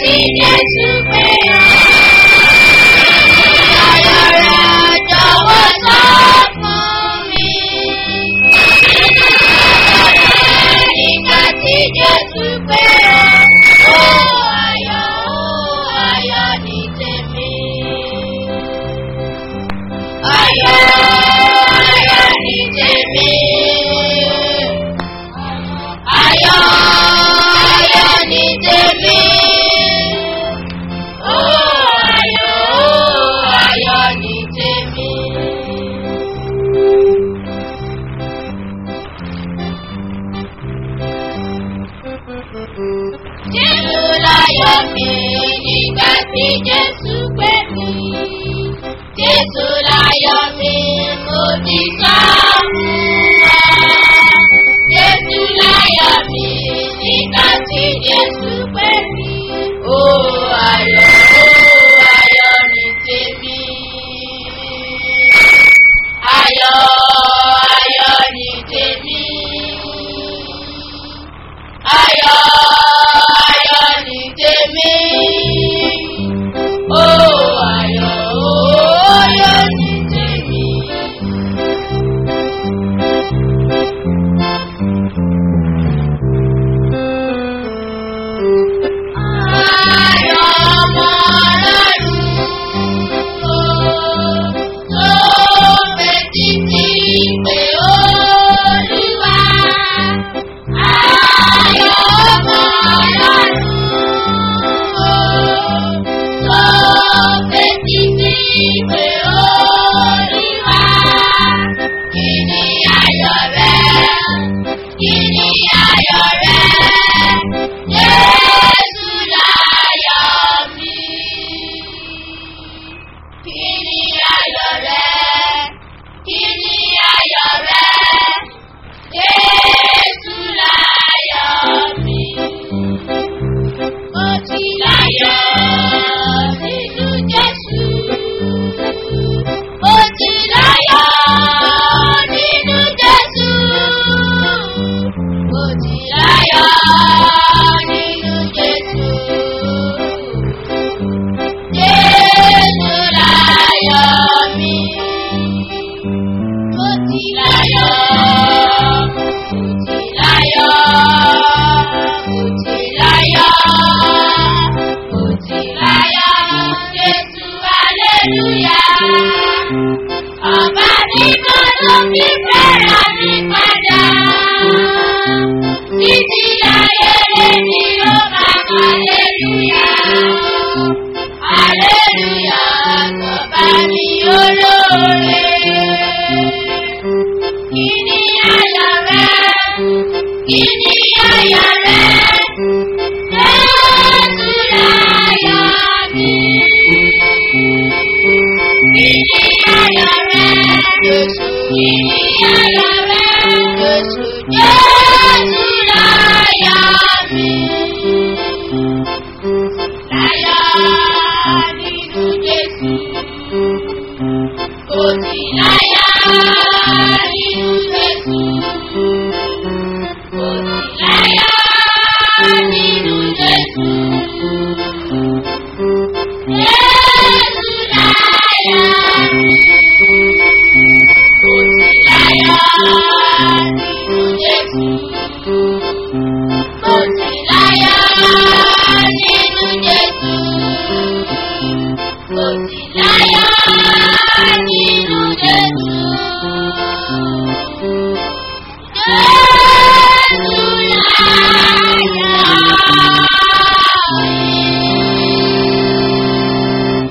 tí Jésù pé ọ́. Ayọ̀ rẹ̀ jọ̀wọ́ sọ fún mi. Nígbà tí Jésù pé ọ́. Ó ayọ̀ ó ayọ̀ ní tèmi. Ayọ̀ ayọ̀ ní tèmi. Ayọ̀ ayọ̀ ní tèmi. Ó ayọ̀ ó ayọ̀ ní tèmi. Jésù láyọ̀ mi nígbà tí Jésù pè mí. Jésù láyọ̀ mi mo ti sọ fún wa. Jésù láyọ̀ mi nígbà tí Jésù pè mí. Ó ayọ̀ ó ayọ̀ ní tèmi. Ayọ̀ ayọ̀ ní tèmi. Ayọ̀ ayọ̀ ní tèmi. Ó ayọ̀ ó ayọ̀ ní tèmi. Ayọ̀ ọmọ Ọlọ́run tó fetí sí pé Olúwa. Ayọ̀ ọmọ Ọlọ́run tó fetí sí pé Olúwa. Kí ni ayọ̀ rẹ? Kí ni ayọ̀ rẹ? Jésù láyọ̀ mi. Kí ni ayọ̀ rẹ? Kí ni ayọ̀ rẹ? Jésù láyọ̀ mi. Mo ti láyọ̀ nínú Jésù. Mo ti láyọ̀ nínú Jésù. Mo ti láyọ̀ nínú Jésù. Jésù láyọ̀ mi. Mo ti láyọ̀, mo ti láyọ̀, mo ti láyọ̀, mo ti láyọ̀. Jésù hallelujah. Ọba mímọ́ ló fi fẹ́ràn mi padà. Títí ayé lèmi ó máa kọ́ hallelujah. Hallelujah tó bá mi olóore. Kí ni ayọ̀ rẹ? Kí ni ayọ̀ rẹ? Jésù láyọ̀ mi. Kí ni ayọ̀ rẹ? Jésù kí ni ayọ̀ rẹ? Jésù Jésù láyọ̀ mi. Láyọ̀ nínú Jésù. Kò sí láyọ̀ nínú Jésù. Kò sí láyọ̀ nínú Jésù. Jésù láyọ̀ mi. Kò sí láyọ̀ nínú Jésù. Kò sí láyọ̀ nínú Jésù. Kò sí láyọ̀ nínú Jésù. Jésù láyọ̀ mi.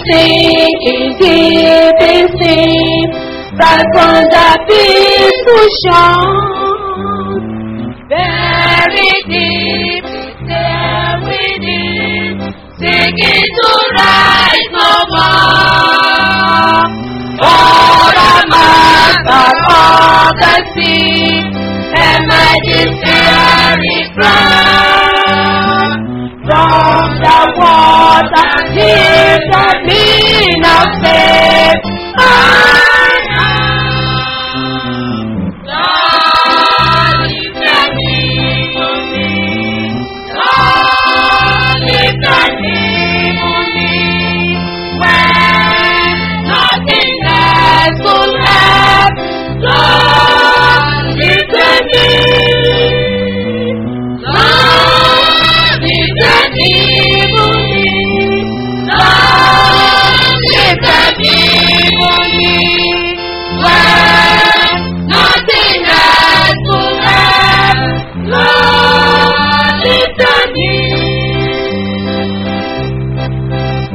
sinking deep in sin, right from the peaceful shore. Very deep is there within, sinking to rise no more. Oh, the master of the sea, and my despairing cry. From the water, hear the beat of faith. Lord, if the name of me, Lord, if the name of me, when nothing else could help, Lord, if the name, Lord, if the name of me, Lord, if the name of me, when nothing else could help, Lord, if the name.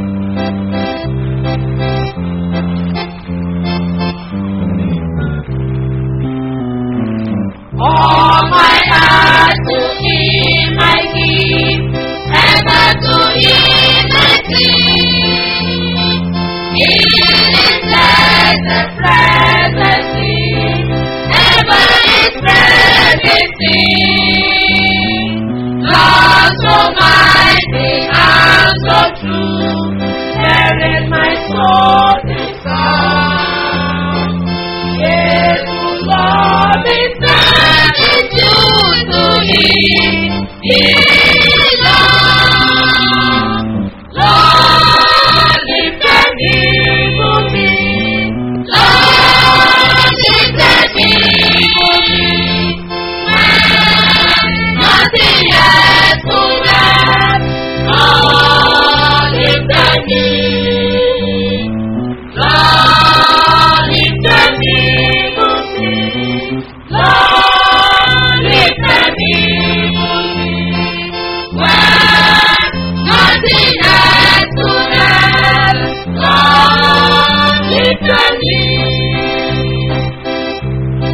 All my heart to Him I give, ever to Him I sing. In His blessed presence, ever His presence sing. Lord so mighty and so true, there is my soul desire. Yes, love is gratitude to Him. His love, Lord, if the name of me, Lord, if the name of me, when nothing else could help, Lord, if the name, Lord, if the name of me, Lord, if the name of me, when nothing else could help, Lord, if the name.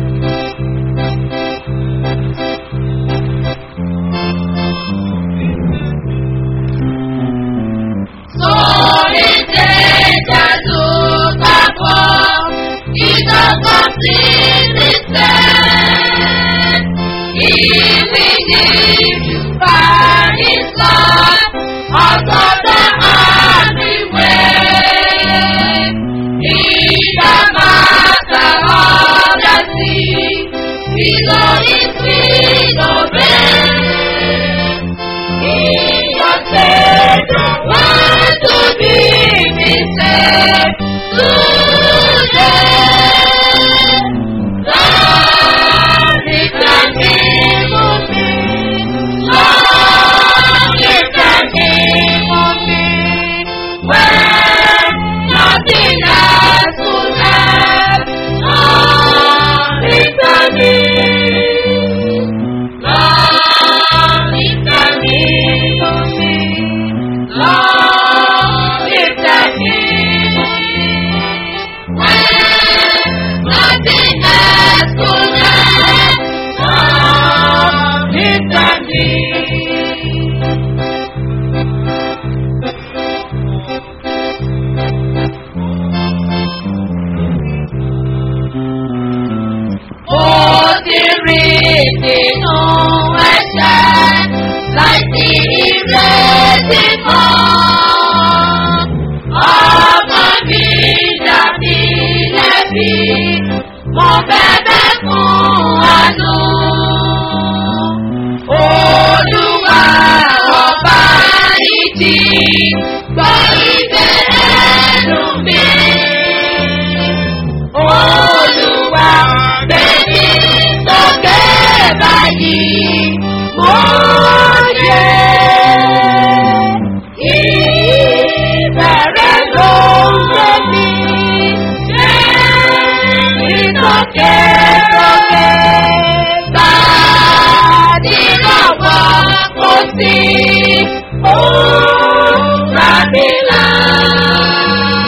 Below his feet, obey. In your Savior, want to be me saved today. Lord, if the name of me, Lord, if the name of me, when nothing else could help, Lord, if the name, Lord, if the name of me, Lord, if the name of me, when nothing else could help, Lord, if the name. Ó ti rí nínú ẹ̀ṣẹ̀ láti ìrètí mọ́. Ọmọ mi dàbí lẹ́bi, mo bẹ̀bẹ̀ fún àánú. Olúwa ọba ìjì gbọ́ ìbẹ̀rù mi. Olúwa bẹ̀mí sókè báyìí, mo ṣe ìbẹ̀rẹ̀ ló ń gbé mi. Ṣé ìsókè sókè báyìí lọ́wọ́ kò sí? Ó rà mí là.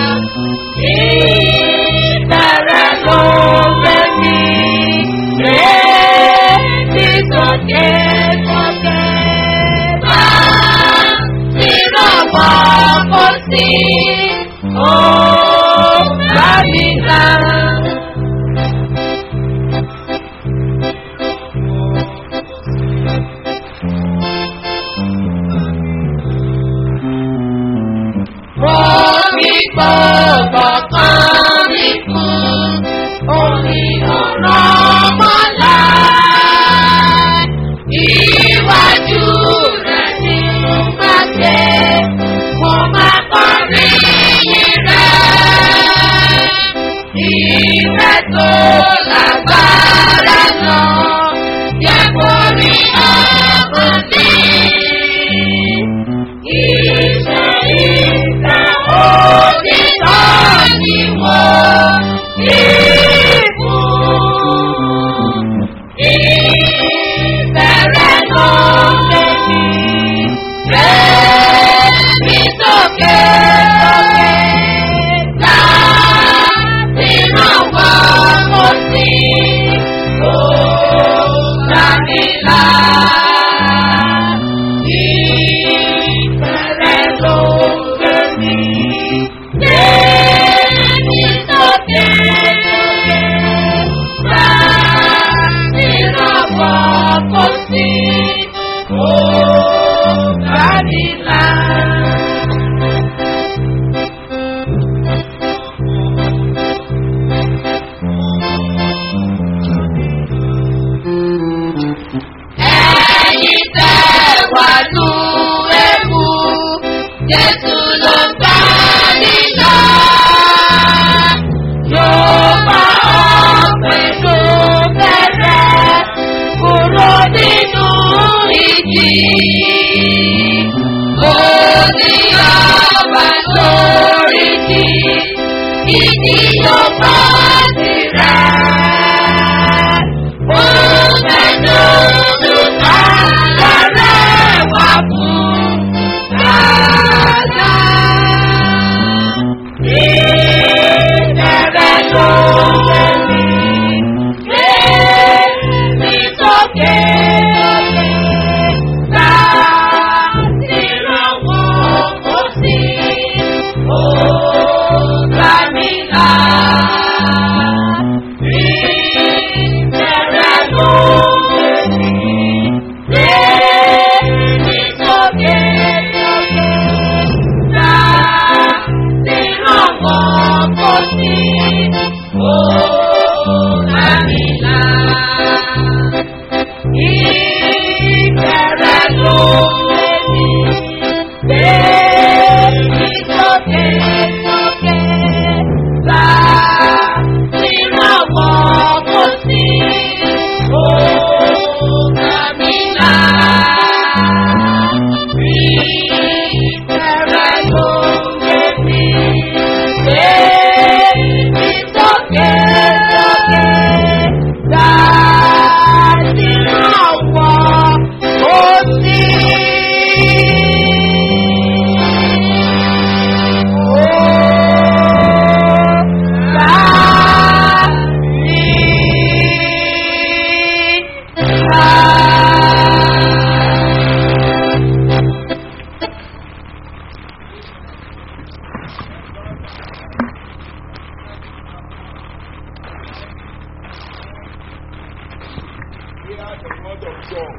hear the word of God.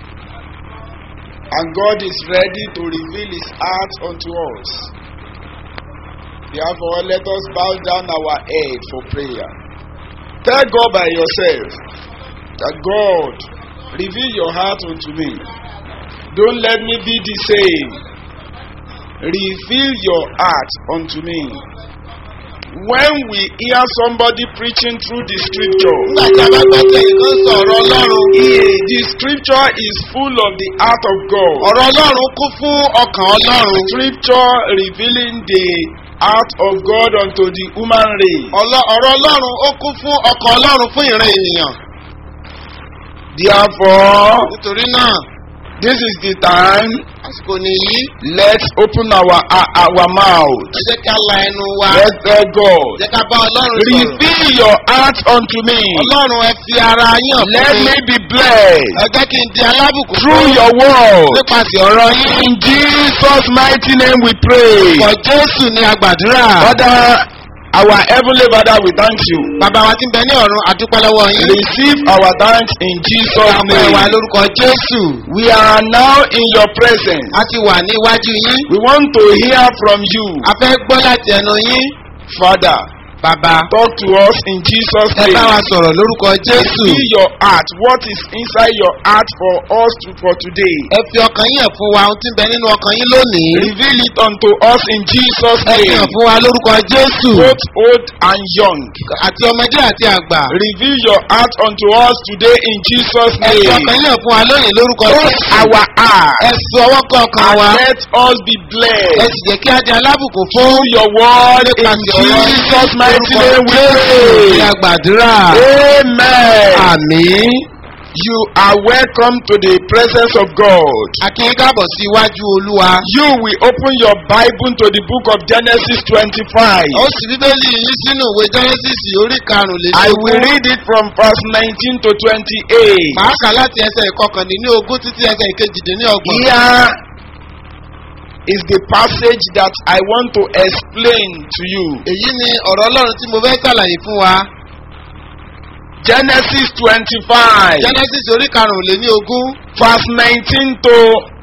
And God is ready to reveal His heart unto us. Therefore, let us bow down our head for prayer. Tell God by yourself that God, reveal your heart unto me. Don't let me be the same. Reveal your heart unto me. When we hear somebody preaching through the scripture, nígbà tí a bá gbọ́ tí ẹnìkan sọ ọ̀rọ̀ ọlọ́run eh, the scripture is full of the heart of God. ọ̀rọ̀ ọlọ́run kún fún ọkàn ọlọ́run Scripture revealing the heart of God unto the human race. Ọlọ- ọ̀rọ̀ ọlọ́run ó kún fún ọkàn ọlọ́run fún ìran ènìyàn Therefore, nítorí náà this is the time. àsìkò nìyí Let's open our our, our mouth. ẹ jẹ́ ká la ẹnu wa Let's tell God. jẹ́ ká bá ọlọ́run sọ̀rọ̀ Reveal your heart unto me. ọlọ́run ẹ fi ara yàn Let fún me mi be blessed ẹ jẹ́ kí n di alábùkún through your word. nípasẹ̀ ọ̀rọ̀ yín In Jesus' mighty name we pray. ọ̀pọ̀ jésù ni àgbàdúrà Father, our heavenly Father, we thank you. bàbá wa ti ń bẹ ní ọ̀run àdúpẹ́ lọ́wọ́ yín Receive our thanks in Jesus' àpẹ wa name. lórúkọ jésù We are now in your presence. a ti wà níwájú yín We want to hear from you. a fẹ́ gbọ́ láti ẹnu yín Father, bàbá talk to us in Jesus' ẹ bá wa name. sọ̀rọ̀ lórúkọ jésù See your heart. What is inside your heart for us to, for today? ẹ fi ọkàn yín hàn fún wa ohun tí ń bẹ nínú ọkàn yín lónìí Reveal it unto us in Jesus' ẹ fi hàn name. fún wa lórúkọ jésù Both old and young. àti ọmọdé àti àgbà Reveal your heart unto us today in Jesus' ẹ fi name. ọkàn yín hàn fún wa lónìí lórúkọ Touch jésù our heart. ẹ fi ọwọ́ kan ọkàn And wa let us be ẹ blessed. sì jẹ́ kí á di alábùkún fún Through your word in Jesus' mighty name we ní pray. àgbàdúrà Amen. àmín You are welcome to the presence of God. akínyín káàbọ̀ sí iwájú olúwa You will open your Bible to the book of Genesis 25. ó sì bíbélì yín sínú ìwé genesis orí I will karùnlélógún read it from verse 19 to 28. màá kà láti ẹsẹ̀ ìkọkàndínlógún títí ẹsẹ̀ ìkejìdínlọ́gbọ̀n. Here is the passage that I want to explain to you. èyí ni ọ̀rọ̀ ọlọ́run tí mo fẹ́ ṣàlàyé fún wa Genesis 25, genesis orí karùnléní-ogún verse 19 to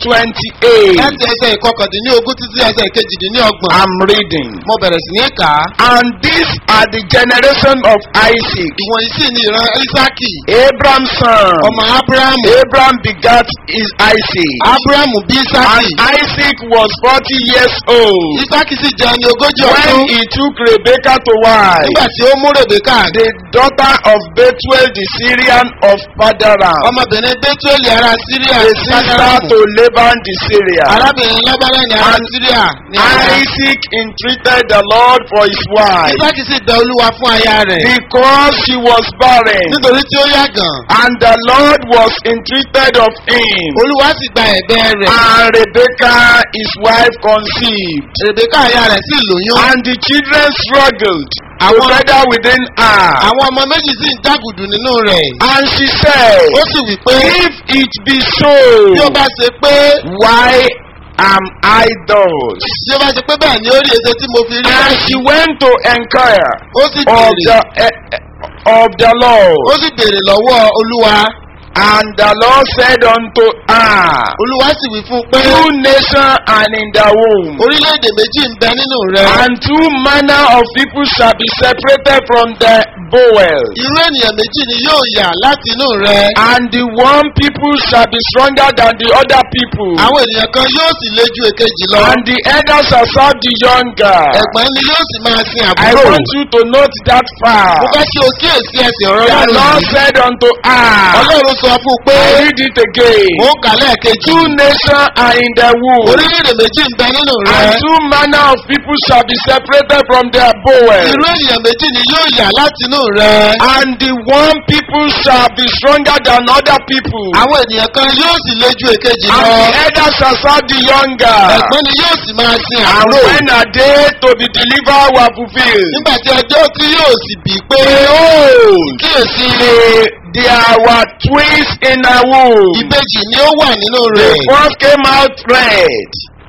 28. láti ẹsẹ̀ ìkọkàndínlógún títí ẹsẹ̀ ìkejìdínlọ́gbọ̀n. I'm reading. mo bẹ̀rẹ̀ sí ní kà á. And these are the generation of Isaac, ìwọ̀nyí sì ni ìran isaki Abraham's son. ọmọ abrahamu Abraham begat is Isaac. abrahamu bí And isaki Isaac was 40 years old isaki sì jẹ́ ẹni ogójì when ọdún he took Rebekah to wife, nígbà tí ó mú rebeka the daughter of Bethuel the Syrian of Padaram, ọmọbìnrin bẹ́túẹ̀lì ará síríà the sister to Laban the Syrian. arábìnrin lábẹ́rẹ́ ní ará And síríà ní ará Isaac entreated the Lord for his wife isaki sì dá olúwa fún aya rẹ̀ because she was barren, nítorí tí ó yàgàn and the Lord was entreated of him. olúwa sì gba ẹ̀bẹ̀ rẹ̀ And Rebekah, his wife, conceived. rebeka aya rẹ̀ sì lóyún. And the children struggled Àwọn- together within her. àwọn ọmọ méjì sì ń jágùdù nínú rẹ̀. And she said, ó sì wí pé If it be so, bí ó bá ṣe pé why am I thus? bí ó bá ṣe pé bẹ́ẹ̀ ni ó rí èso tí mo fi rí And báyìí. she went to inquire ó sì of béèrè the, eh, eh, of the Lord. ó sì béèrè lọ́wọ́ olúwa. And the Lord said unto her, olúwa sì wí fún un pé Two nations are in the womb, orílẹ̀-èdè méjì ń bẹ nínú rẹ̀. and two manner of people shall be separated from the bowel. irú ènìyàn méjì ni yóò yà láti inú rẹ̀. And the one people shall be stronger than the other people. àwọn ènìyàn kan yóò sì le ju èkejì lọ. And the elder shall serve the younger. ẹ̀gbọ́n ni yóò sì máa sin I àbúrò. want you to note that far. mo fẹ́ kí o kíyèsí ẹsẹ̀ ọ̀rọ̀ The ọlọ́run Lord yìí. said unto her, ọlọ́run sọ fún un pé I read it again. mò ń kà lẹ́ẹ̀kejì. Two nations are in the womb, orílẹ̀-èdè méjì ń bẹ nínú and rẹ̀. two manner of people shall be separated from their bowel. irú ènìyàn méjì ni yóò yà láti inú rẹ̀. And the one people shall be stronger than other people. àwọn ènìyàn kan yóò sì le ju èkejì And lọ. the elder shall serve the younger. ẹ̀gbọ́n ni yóò sì máa sin And àbúrò. when a day to be delivered were fulfilled, nígbà tí ọjọ́ tí yóò sì bí pé behold, kíyèsí the- there were twins in a womb. ìbejì ni ó wà nínú The rẹ̀. first came out red,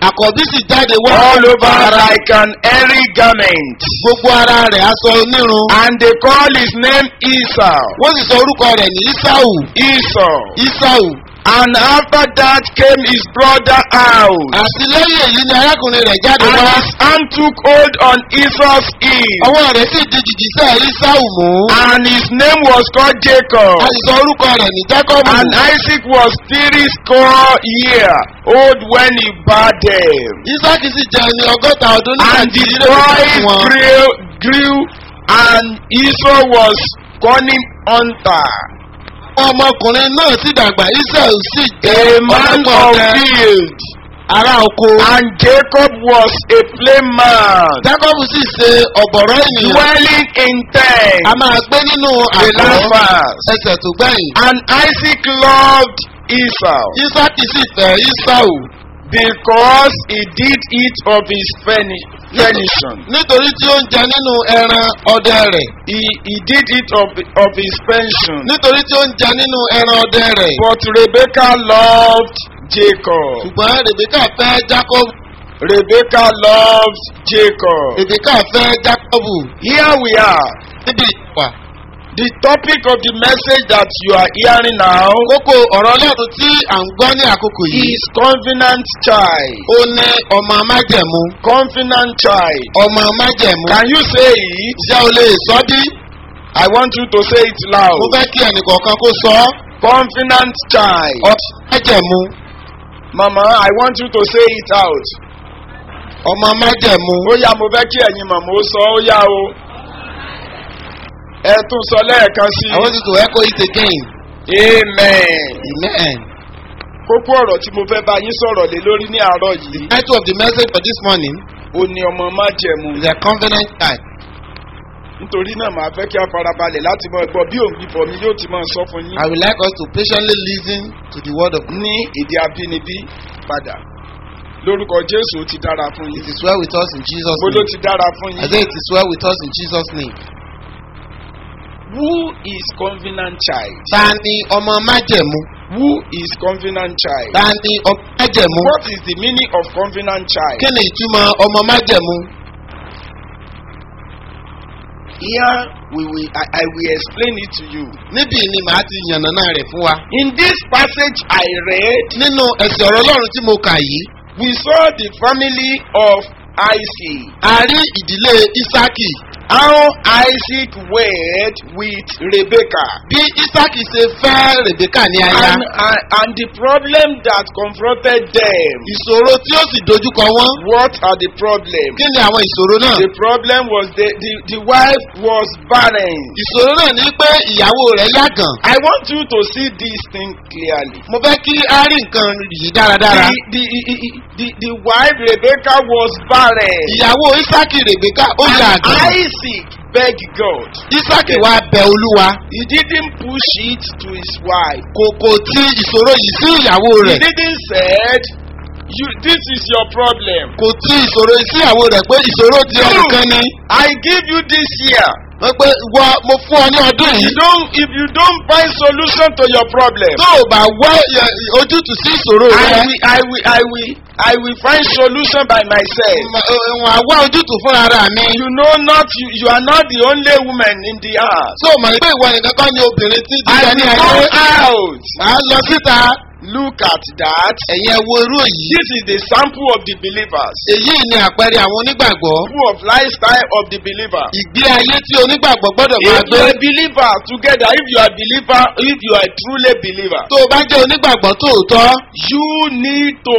àkọ́bí sì jáde wá. all over like an hairy garment. gbogbo ara rẹ̀ aṣọ onírun. And they call his name Esau. wọ́n sì sọ orúkọ rẹ̀ ní isau. Esau. isau. And after that came his brother out. àti lẹ́yìn èyí ni arákùnrin rẹ̀ jáde And wá. his hand took hold on Esau's heel. ọwọ́ rẹ̀ sì di jìjìsẹ́ isau mú. And his name was called Jacob. a sì sọ orúkọ rẹ̀ ní jacob. And Isaac was three score year old when he bade them. isaac sì jẹ́ ẹni ọgọ́ta ọdún nígbà And tí the ilé ìwé boys fún wọn. grew, grew and Esau was cunning hunter. ọmọkùnrin náà sì dàgbà isau sì A jẹ́ man ọlọ́gbọ̀n of ọdẹ field. ará oko. And Jacob was a plain man. jacob sì ṣe ọ̀bọ̀rọ̀ ènìyàn. Dwelling in tent. a máa gbé nínú The àgọ́ last verse. ẹsẹ̀ tó gbẹ̀yìn. And Isaac loved Esau isaac sì fẹ́ isau because he did eat of his furni- furnishing. nítorí tí ó ń jẹ nínú ẹran ọdẹ rẹ̀. He, he did eat of, of his pension. nítorí tí ó ń jẹ nínú ẹran ọdẹ rẹ̀. But Rebecca loved Jacob. ṣùgbọ́n rebecca fẹ́ jacob Rebecca loved Jacob. rebecca fẹ́ jacob Here we are. níbi ìwà. The topic of the message that you are hearing now kókó ọ̀rọ̀ ọlọ́run tí à ń gbọ́ ní àkókò yìí. is covenant child. ó ní ọmọ májẹ̀mú. Covenant child. ọmọ májẹ̀mú. Can you say it? ṣé o lè sọ bí? I want you to say it mo loud. fẹ́ kí ẹnìkọ̀ọ̀kan kó sọ ọ́. Covenant child. ọmọ májẹ̀mú. Mama, I want you to say it out. ọmọ májẹ̀mú. Ó yá mo fẹ́ kí ẹ̀yin màmá ó sọ ó yá o. Ẹ tún sọ lẹ́ẹ̀kan sí I want you to echo it again. i. Amen. Amen. Kókó ọ̀rọ̀ tí mo fẹ́ bá yín sọ̀rọ̀ lé lórí ní àárọ̀ yìí. Title of the message for this morning Ó ní ọmọ májẹ̀mú. is a covenant type. Nítorí náà màá fẹ́ kí a farabalẹ̀ láti mọ ẹgbọ́ bí òun bíbọ̀ mi yóò ti máa sọ fún yín. I would like us to patiently listen to the word of God. Ní èdè abínibí padà. Lórúkọ Jésù ó ti dára fún It yín. is well with us in Jesus' Mo ló name. ti dára fún I say yín. it is well with us in Jesus' name. Who is covenant child? Ta ni ọmọ májẹ̀mú? Who is covenant child? Ta ni ọmọ májẹ̀mú? What is the meaning of covenant child? Kí ni ìtumọ̀ ọmọ májẹ̀mú? Here we will I, I will explain it to you. Níbí ni màá ti yànnàná rẹ̀ fún wa. In this passage I read, Nínú ẹ̀sìn ọ̀rọ̀ Ọlọ́run tí mo kà yìí, we saw the family of Isaac. a rí ìdílé Ísákì. How Isaac wed with Rebekah. Bí Ísákì ṣe fẹ́ Rèbékà ní aya. And, and, and the problem that confronted them. Ìṣòro tí ó sì dojúkọ wọ́n. What are the problems? Kí ni àwọn ìṣòro náà? The problem was the, the, the wife was barren. Ìṣòro náà ní pé ìyàwó rẹ̀ yàgàn. I want you to see this thing clearly. Mo fẹ́ kí á rí nǹkan yìí dáradára. The, the, the, the wife Rebecca was barren. Ìyàwó Ísákì Rèbékà ó And yàgàn. Isaac begged God. Ísákì wá bẹ Olúwa. He didn't push it to his wife. Kò kò tí ìṣòro yìí sí ìyàwó He rẹ̀. didn't said, you, this is your problem. Kò tí ìṣòro yìí sí ìyàwó rẹ̀ pé ìṣòro ti ẹnìkan ni. I give you this year. Wọ́n pé wọ mo fún ọ ní ọdún You yìí. don't, if you don't find solution to your problem, Tó o bá wá ẹ, ojútùú sí ìṣòro I rẹ̀. will, I will, I will, I will find solution by myself. Wọ́n á wá ojútùú fúnra ara mi. You know not, you, you are not the only woman in the house. Tó o mọ̀ pé ìwọ nìkan kọ́ ni obìnrin tí I jíjẹ ní will ayé. go out. À ń lọ síta. Look at that. Ẹ̀yin ẹ wo irú èyí. This is the sample of the believers. Èyí ni àpẹẹrẹ àwọn onígbàgbọ́. Sample of lifestyle of the believer. Ìgbé ayé tí onígbàgbọ́ gbọ́dọ̀ If máa you gbé. are a believer together, if you are a believer, if you are a truly believer, Tó o bá jẹ́ onígbàgbọ́ tòótọ́. you need to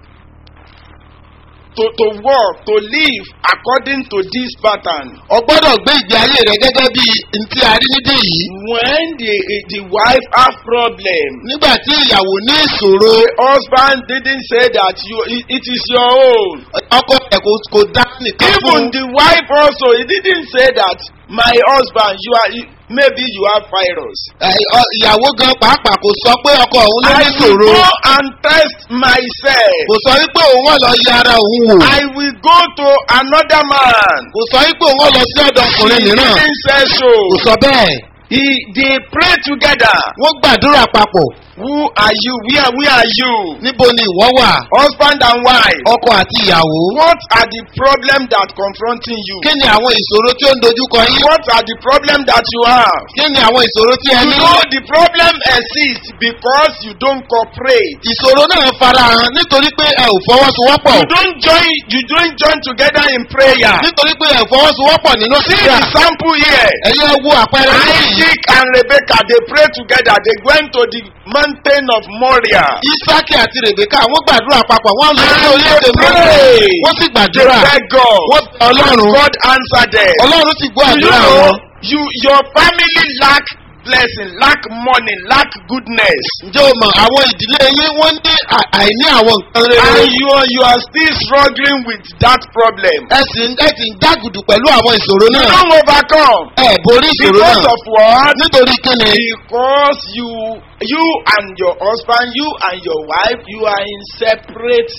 to to work to live according to this pattern. O gbọ́dọ̀ gbé ìgbé ayé rẹ gẹ́gẹ́ bí ntí a rí nídìí yìí. When the the wife have problem, Nígbà tí ìyàwó ní ìṣòro, the husband didn't say that you it, it is your own. ọkọ ẹ̀ kò kò dá nìkan Even fún. the wife also, he didn't say that my husband, you are maybe you have virus. Ẹ, ọ- Ìyàwó gan pàápàá kò sọ pé ọkọ òun ló I ní will ìṣòro. go and test myself. Kò sọ wípé òun wọ́n lọ yẹ ara òun wò. I will go to another man. Kò sọ wípé òun wọ́n lọ sí ọ̀dọ̀ He ọkùnrin mìíràn. didn't say so. Kò sọ bẹ́ẹ̀. He, they pray together. wọ́n gbàdúrà papọ̀ Who are you? Where, where are you? níbo ni ìwọ wà Husband and wife. ọkọ àti ìyàwó. What are the problems that confronting you? kí ni àwọn ìṣòro tí ó ń dojúkọ yín. What are the problems that you have? kí ni àwọn ìṣòro tí ẹ You ní. know the problem exists because you don't cooperate. ìṣòro náà farahàn nítorí pé ẹ ò fọwọ́sowọ́pọ̀. You don't join. You don't join together in prayer. nítorí pé ẹ ò fọwọ́sowọ́pọ̀ nínú See sísá. the sample here. ẹ̀yin ẹ wo àpẹẹrẹ yìí. Isaac and Rebecca they pray together. They went to the mountain of Moriah. isaki àti rebeka wọ́n gbàdúrà papọ̀ wọ́n lọ sí And orílẹ̀-èdè they mọ́tò pray. wọ́n sì They gbàdúrà beg God. wọ́n bẹ ọlọ́run God answered them. ọlọ́run sì gbọ́ Do you àdúrà know wọn. you your family lack blessing, lack money, lack goodness. ǹjẹ́ o mọ̀ àwọn ìdílé yín wọ́n ní à- àìní àwọn nǹkan rere. And you are you are still struggling with that problem. ẹ sì ń ẹ sì ń dágùdù pẹ̀lú àwọn ìṣòro You náà. don't overcome. ẹ borí ìṣòro Because náà of what? nítorí kíni. Because you you and your husband, you and your wife, you are in separate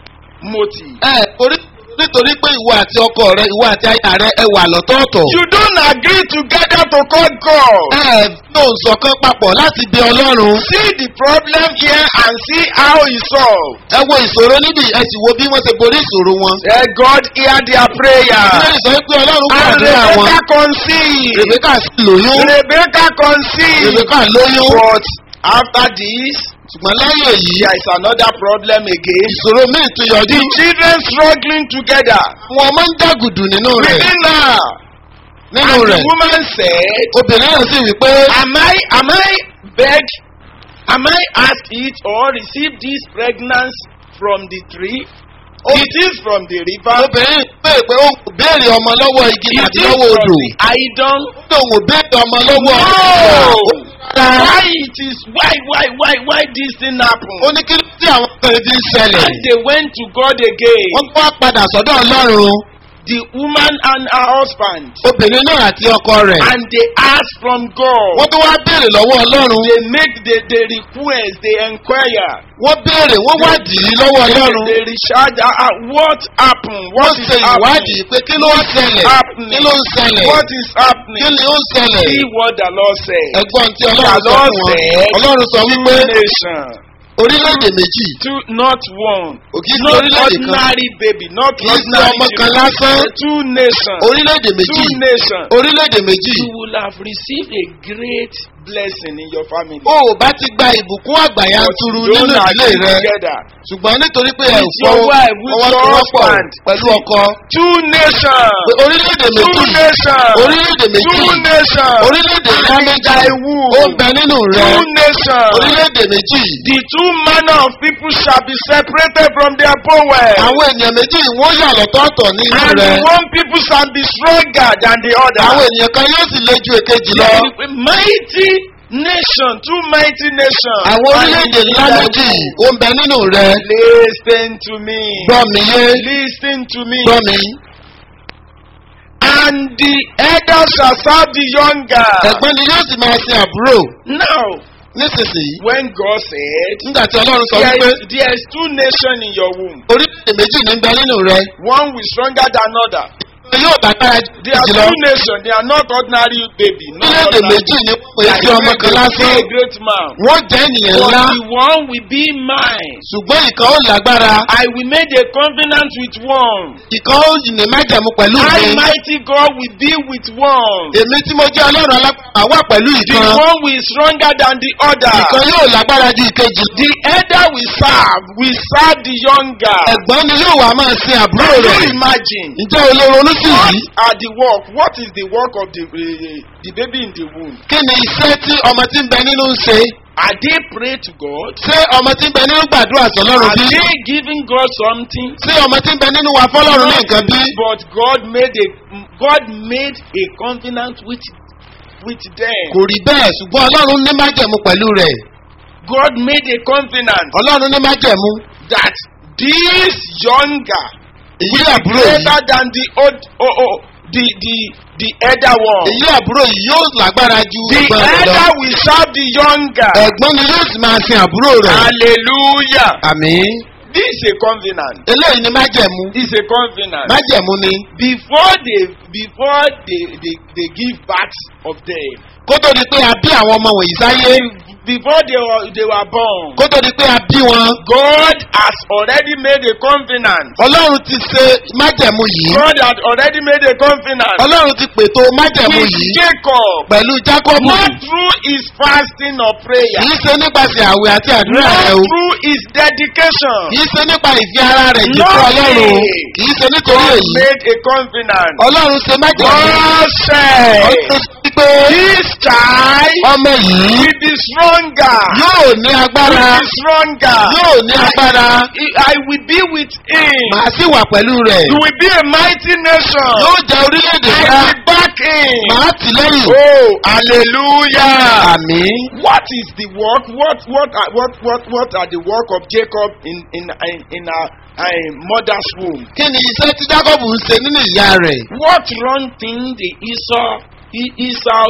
motive. ẹ borí nítorí pé ìwọ àti ọkọ rẹ ìwọ àti aya rẹ ẹ wà lọ́tọ̀ọ̀tọ̀. You don't agree together to call God. ẹ ló ń sọkàn papọ̀ láti bí ọlọ́run. See the problem here and see how he solved. ẹ wo ìṣòro níbi ẹ sì wo bí wọ́n ṣe borí ìṣòro wọn. Let God hear their prayer. ilé ìsọ pé ọlọ́run And gbàdúrà wọn. Rebecca conceived. rebeka sì lóyún. Rebecca conceived. rebeka lóyún. But after this, ṣùgbọ́n lẹ́yìn èyí there is another problem again. ìṣòro míì tún yọjú. The children struggling together. wọn máa ń dàgùdù nínú rẹ̀. Within her. nínú And the rẹ̀ woman said, obìnrin náà sì wí pé Am I, am I beg, am I asked it or received this pregnancy from the tree? It is from the river. obìnrin pè pé ó kò béèrè ọmọ lọ́wọ́ igi It tàbí is lọ́wọ́ from odò. the idol. ó lóun ò béèrè ọmọ lọ́wọ́ No! Rárá. Why it is, why, why, why, why this thing ó happened? ní kí ló tí àwọn ọkùnrin fi ń ṣẹlẹ̀. And they went to God again. wọ́n wá padà sọ́dọ̀ ọlọ́run The woman and her husband. obìnrin náà àti ọkọ rẹ̀. And they asked from God. wọ́n tó wá béèrè lọ́wọ́ ọlọ́run. They make the, the request, they inquire. wọ́n béèrè wọ́n wádìí lọ́wọ́ ọlọ́run. They recharge. Uh, uh, what happened? wọ́n What is ṣe happening? ìwádìí pé kí ló ń ṣẹlẹ̀ happening? kí ló ń ṣẹlẹ̀ What is kí happening? ni ó ń ṣẹlẹ̀. See what the Lord said. ẹ̀gbọ́n tí ọlọ́run The sọ Lord fún wọn. said, ọlọ́run sọ Two wípé nations. orílẹ̀-èdè méjì Two, not one. òkè sí Not orílẹ̀-èdè kan ordinary baby. Not kì í ṣe ordinary ọmọ kan children. lásán Two nations. orílẹ̀-èdè méjì Two nations. orílẹ̀-èdè méjì You will have received a great blessing in your family. o ò bá ti gba ìbùkún àgbàyà But turu you nínú don't ìdílé agree rẹ together. ṣùgbọ́n nítorí pé ẹ ò With your fọwọ́ wife, with your fọwọ́sowọ́pọ̀ husband. pẹ̀lú ọkọ Two nations. pé orílẹ̀-èdè Two méjì nations. orílẹ̀-èdè méjì Two nations. orílẹ̀-èdè ńlá méjì Thy wool. ó ń bẹ nínú rẹ Two nations. orílẹ̀-èdè méjì The two manner of people shall be separated from their bowels. àwọn ènìyàn méjì wọ́n yà lọ́tọ̀ọ̀tọ̀ nínú And rẹ the one people shall be stronger than the other. àwọn ènìyàn kan yóò sì le ju èkejì lọ Mighty nation, two mighty nations. àwọn orílẹ̀-èdè ńlá méjì ó ń bẹ nínú rẹ Listen to me. gbọ́ mi yé Listen to me. gbọ́ mi And the elder shall serve the younger. ẹ̀gbọ́n ni yóò sì máa sin àbúrò Now, nísinsìnyí when God said, nígbà tí ọlọ́run sọ there wípé is, there is two nations in your womb, orílẹ̀-èdè méjì ní ń bẹ nínú rẹ one will stronger than another. yóò lágbára ju They are èkejì lọ two nations. They are not ordinary baby. Not orílẹ̀-èdè ordinary. méjì ní pé They sí are ọmọ great, kan they will be lásán a great man. wọ́n jẹ́ ènìyàn But ńlá the one will be mine. ṣùgbọ́n ìkan ó lágbára I will make a covenant with one. ìkan ó ní májẹ̀mú pẹ̀lú mi I, mighty God, will be with one. èmi tí mo jẹ́ ọlọ́run alápá wà pẹ̀lú The ìkan one will be stronger than the other. ìkan yóò lágbára ju ìkejì The elder will serve, will serve the younger. ẹ̀gbọ́n ni yóò wá máa sin àbúrò Can rẹ̀ you imagine? ǹjẹ́ o lè ronú sí What yìí are the work? What is the work of the uh, the baby in the womb? kí ni iṣẹ́ tí ọmọ tí ń bẹ nínú ń ṣe Are they pray to God? ṣé ọmọ tí ń bẹ nínú gbàdúrà sọlọ́run Are bí they giving God something? ṣé ọmọ tí ń bẹ nínú wa fọlọ́run ní nǹkan bí But God made a God made a covenant with with them. kò rí bẹ́ẹ̀ ṣùgbọ́n ọlọ́run ní májẹ̀mú pẹ̀lú rẹ̀ God made a covenant ọlọ́run ní májẹ̀mú that this younger èyí àbúrò yìí greater than the old oh, oh, the the the elder one. èyí àbúrò yìí yóò lágbára ju The ẹ̀gbọ́n rẹ̀ lọ elder will serve the younger. ẹ̀gbọ́n ni yóò sì máa sin àbúrò rẹ̀ Hallelujah. àmín This is a covenant. eléyìí ni májẹ̀mú This is a covenant. májẹ̀mú ni Before they before they, they, they give birth of them, kó tó di pé a bí àwọn ọmọ wọ̀nyí sáyé before they were, they were born, kó tó di pé a bí wọn God has already made a covenant. ọlọ́run ti ṣe májẹ̀mú yìí God had already made a covenant ọlọ́run ti pètò májẹ̀mú with yìí Jacob, pẹ̀lú jákọ́bù not through his fasting or prayer, kì í ṣe nípasẹ̀ àwẹ̀ àti àdúrà not rẹ o through his dedication. kì í ṣe nípa ìfi ara rẹ̀ jì fún Lord, ọlọ́run kì í ṣe nítorí God èyí made a covenant. ọlọ́run ṣe májẹ̀mú God said, ọlọ́run sọ pé This child ọmọ yìí will be stronger. yóò ní agbára Will be stronger. yóò ní agbára I will be with him. màá sì wà pẹ̀lú rẹ̀ You will be a mighty nation. yóò jẹ́ orílẹ̀-èdè I ńlá will back him. màá tì lẹ́yìn Oh, hallelujah. àmì What is the work? What what are, what what what are the work of Jacob in in in, in our, uh, mother's womb? kí ni iṣẹ́ tí jákọ́bù ń ṣe nínú ìyá rẹ̀ What wrong thing the Esau E- Esau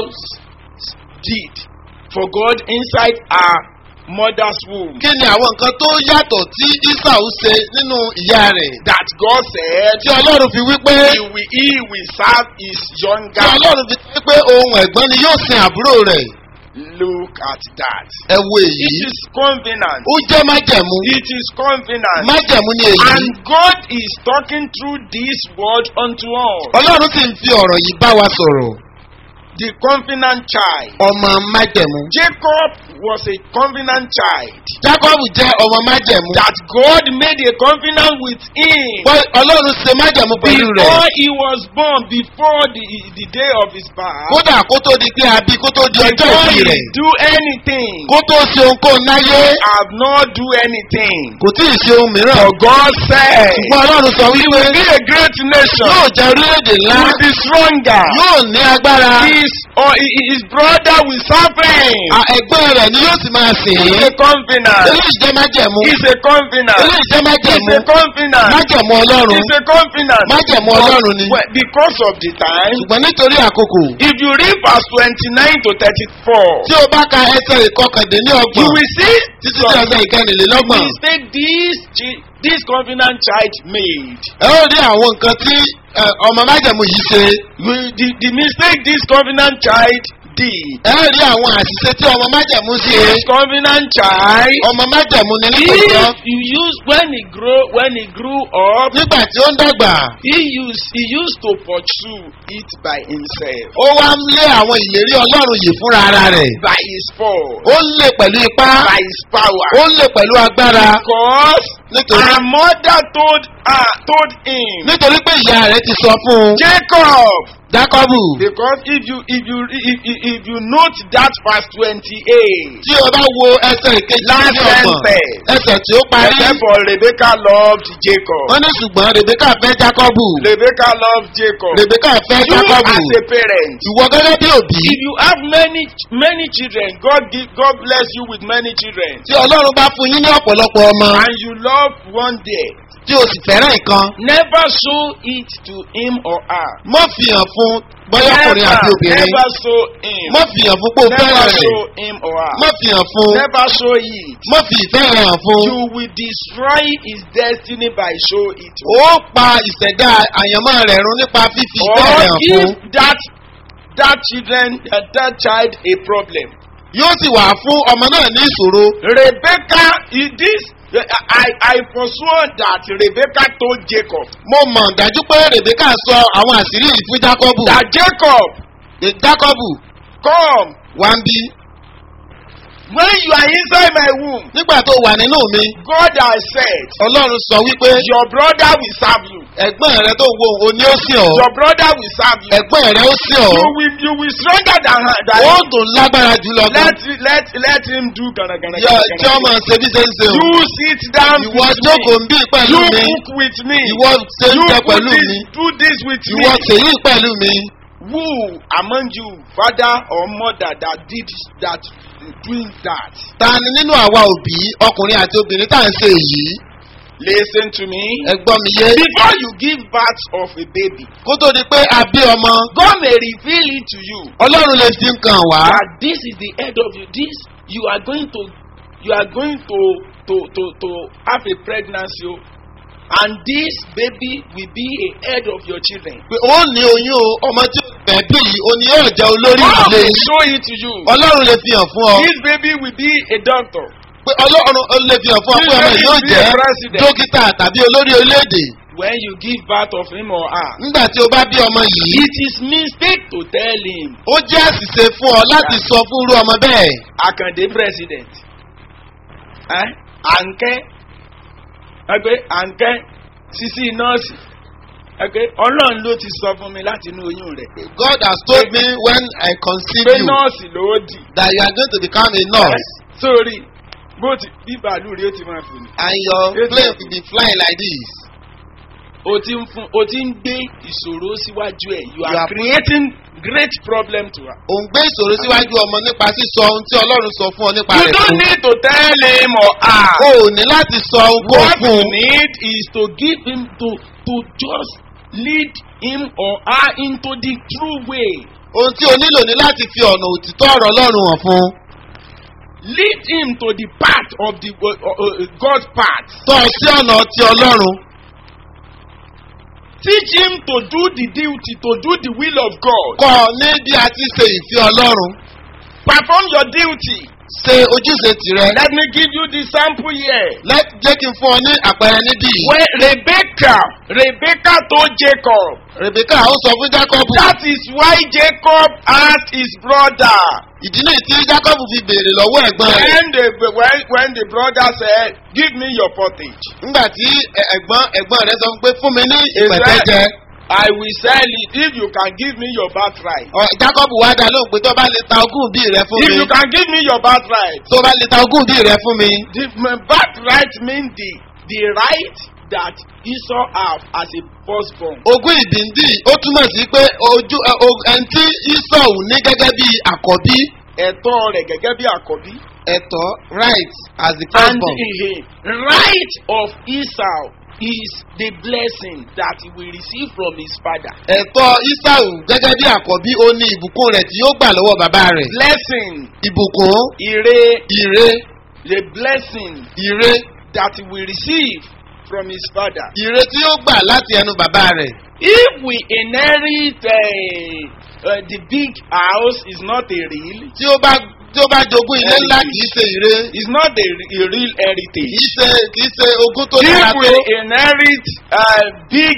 did for God inside our mother's womb? kí ni àwọn nǹkan tó yàtọ̀ tí isau ṣe nínú ìyá rẹ̀ That God said tí ọlọ́run fi wí pé he will, he will serve his tí younger. ọlọ́run fi wí pé ohun ẹ̀gbọ́n ni yóò sin àbúrò rẹ̀ Look at that. ẹ wo It èyí is covenant. ó jẹ́ májẹ̀mú It is covenant. májẹ̀mú ni èyí And God is talking through this word unto us. ọlọ́run sì ń fi ọ̀rọ̀ yìí bá wa sọ̀rọ̀ The covenant child. ọmọ májẹ̀mú Jacob was a covenant child. jákọ́bù jẹ́ ọmọ májẹ̀mú That God made a covenant with him. Wọ́n- ọlọ́run ṣe májẹ̀mú pẹ̀lú rẹ̀ Before he was born, before the, the day of his birth, kódà kó tó di pé a bí kó tó di ọjọ́ before ìbí he rẹ̀ do anything, kó tó ṣe ohunkóhun láyé have not do anything. kò tí ì ṣe ohun mìíràn For God said, ṣùgbọ́n ọlọ́run sọ he wípé will be a great nation. yóò jẹ́ orílẹ̀-èdè ńlá He will be stronger. yóò ní agbára His, or hi- his brother will serve him. À- ẹ̀gbọ́n rẹ̀ ni yóò sì máa sìn It's ín a covenant. eléyìí jẹ́ májẹ̀mú It's a covenant. eléyìí jẹ́ májẹ̀mú It's a covenant. májẹ̀mú ọlọ́run It's a covenant. májẹ̀mú ọlọ́run ni Well, because of the time, ṣùgbọ́n nítorí àkókò if you read verse 29 to 34, tí o bá ka ẹsẹ̀ ìkọkàndínní you ọgbọ̀n will see títí sí ẹsẹ̀ ìkẹrìnlélọ́gbọ̀n mistake this, chi- this covenant child made. ẹ ó rí àwọn nǹkan tí ẹ, ọmọ májẹ̀mú yìí ṣe We- The, the mistake this covenant child did. ẹ ó rí àwọn àṣìṣe tí ọmọ májẹ̀mú ṣe This covenant child, ọmọ májẹ̀mú ni nítòótọ́ if you use when he grow when he grew up, nígbà tí ó ń dàgbà he used he used to pursue it by himself, ó wá ń lé àwọn ìlérí ọlọ́run yìí fúnra ara rẹ̀ by his force, ó ń lé pẹ̀lú ipá by his power. ó ń lé pẹ̀lú agbára Because nítorí her mother told her told him, nítorí pé ìyá rẹ̀ ti sọ fún un Jacob. jákọ́bù Because if you if you if, if, if you note that verse twenty-eight, tí o bá wo ẹsẹ̀ ìkejì Last ní ọgbọ̀n sentence. ẹsẹ̀ tí ó parí therefore Rebecca loved Jacob. wọ́n ní ṣùgbọ́n rebeka fẹ́ jákọ́bù Rebecca loved Jacob. rebeka fẹ́ You jákọ́bù as a parent, ìwọ gẹ́gẹ́ bí òbí if you have many many children, God give God bless you with many children, tí ọlọ́run bá fún yín ní ọ̀pọ̀lọpọ̀ ọmọ and you love one day, tí o sì fẹ́ràn nǹkan never show it to him or her. mọ́ fi hàn fún bọ́yá ọkùnrin àti Never, obìnrin never show him. mọ́ fi hàn fún pé o Never fẹ́ràn rẹ̀ show him or her. mọ́ fi hàn fún Never show it. mọ́ fi ìfẹ́ rẹ̀ hàn fún You will destroy his destiny by show it. ó pa ìṣẹ̀dá àyànmọ́ rẹ̀ run nípa fífi ìfẹ́ Or rẹ̀ hàn fún give that that children that, that child a problem. yóò sì wà fún ọmọ náà ní ìṣòro Rebecca, is this I I forswear that Rebecca told Jacob mo mọ̀ dájú pé rebeka sọ àwọn àṣírí yìí fún jákọ́bù that Jacob jákọ́bù come wá ń bí when you are inside my womb. nígbà tó wà nínú mi God has said ọlọ́run sọ wípé your brother will serve you. ẹ̀gbọ́n rẹ tó wo òun ni ó sìn ọ́ Your brother will serve you. ẹ̀gbọ́n rẹ ó sìn ọ́ You will you will stronger than her. Than ó him. tún lágbára jùlọ gan Let let let him do gana gana yọ gana. tí ọmọ ṣe bí ṣe ń ṣe o You sit down ìwọ with jókòó me. ń bí pẹ̀lú You mi cook with me. ìwọ ṣe ń You jẹ do pẹ̀lú this, mi do this with ìwọ me. ṣèyí pẹ̀lú mi Who among you, father or mother, that did that, doing that? ta ni nínú àwa òbí ọkùnrin àti obìnrin tá à ń ṣe èyí Listen to me. ẹ gbọ́ mi yé Before you give birth of a baby, kó tó di pé a bí ọmọ God may reveal it to you ọlọ́run lè fi nǹkan wá that this is the head of you. This you are going to, you are going to to to to have a pregnancy, oh, and this baby will be a head of your children. pé ó ní oyún o ọmọ tí ó ẹbí yìí o ni yóò jẹ́ olórí God ìdílé will yìí show it to you. ọlọ́run lè fi hàn fún ọ This baby will be a doctor. pé ọlọ́run ó lè fi hàn fún ọ pé ọmọ yìí yóò Be a jẹ́ president. dókítà tàbí olórí orílẹ̀-èdè When you give birth of him or her. nígbà tí o bá bí ọmọ yìí It is mistake to tell him. ó jẹ́ àṣìṣe fún ọ láti sọ fún irú ọmọ bẹ́ẹ̀ Akande president. Eh? Ànkẹ́. Ẹgbẹ́ Ànkẹ́ sisi nọ́ọ̀sì. Ẹgbẹ́ Ọlọ́run ló ti sọ fún mi láti inú oyún rẹ̀. God has told me when I conceive Pé you nọ́ọ̀sì ló dì. that you are going to become a nurse Sórí bó ti bí bàálù rí ó ti máa fò ní. and your plane will be flying like this. O ti ń fún o ti ń gbé ìṣòro síwájú ẹ̀. You You are are- creating great problem to her. ò ń gbé ìṣòro síwájú ọmọ nípa sísọ ohun tí ọlọ́run sọ fún ọ nípa You rẹ̀ don't fún. need to tell him or her. o ò ní láti sọ ohun kó What fún you un. need is to give him to to just lead him or her into the true way. ohun tí o nílò ní láti fi ọ̀nà òtítọ́ ọ̀rọ̀ ọlọ́run hàn fún un. Lead him to the path of the uh, uh, uh, God's path. tọ́ ọ sí ọ̀nà ti ọlọ́run. Teach him to do the duty, to do the will of God. kọ́ ọ ní bí a ti ṣe ìfẹ́ ọlọ́run. Perform your duty. ṣe ojúṣe tìrẹ. Let me give you the sample here. Let jẹ́ kí n fún ọ ní àpẹẹrẹ níbí yìí. When Rebecca, Rebecca told Jacob, Rebecca ó sọ fún Jacob. that is why Jacob asked his brother. ìdí nìyí tí Jacob fi béèrè lọ́wọ́ ẹ̀gbọ́n rẹ̀. When the when, when the brother said, "Give me your pottage," nígbà tí ẹ- ẹ̀gbọ́n ẹ̀gbọ́n rẹ̀ sọ pé fún mi ní He ìpẹ̀tẹ́jẹ. said, I will sell it if you can give me your birthright. Ọ, Jacob wá dá lóhùn pé tó bá lè ta ogún bí rẹ fún If mi. you can give me your birthright, tó bá lè ta ogún bí rẹ fún mi. the my birthright means the the right that Esau have as a firstborn. ogún ìbíndì ó túmọ̀ sí pé ojú ẹ, o- ẹni tí Esau ní gẹ́gẹ́ bí àkọ́bí Ẹ̀tọ́ rẹ̀ gẹ́gẹ́ bí àkọ́bí. ẹ̀tọ́ right as the And firstborn. the right of Esau is the blessing that he will receive from his father. ẹ̀tọ́ Esau gẹ́gẹ́ bí àkọ́bí ó ní ìbùkún rẹ̀ tí yóò gbà lọ́wọ́ bàbá rẹ̀. Blessing, ìbùkún ire, ire the blessing ire that he will receive from his father. ire tí yóò gbà láti ẹnu bàbá rẹ̀. If we inherit uh, uh, the big house, is not a real, tí ó bá tí ó bá jogún ilé ńlá kìí ṣe ire it's not a, a real heritage. kìí ṣe kìí ṣe ogún tó dára If we tó. inherit a big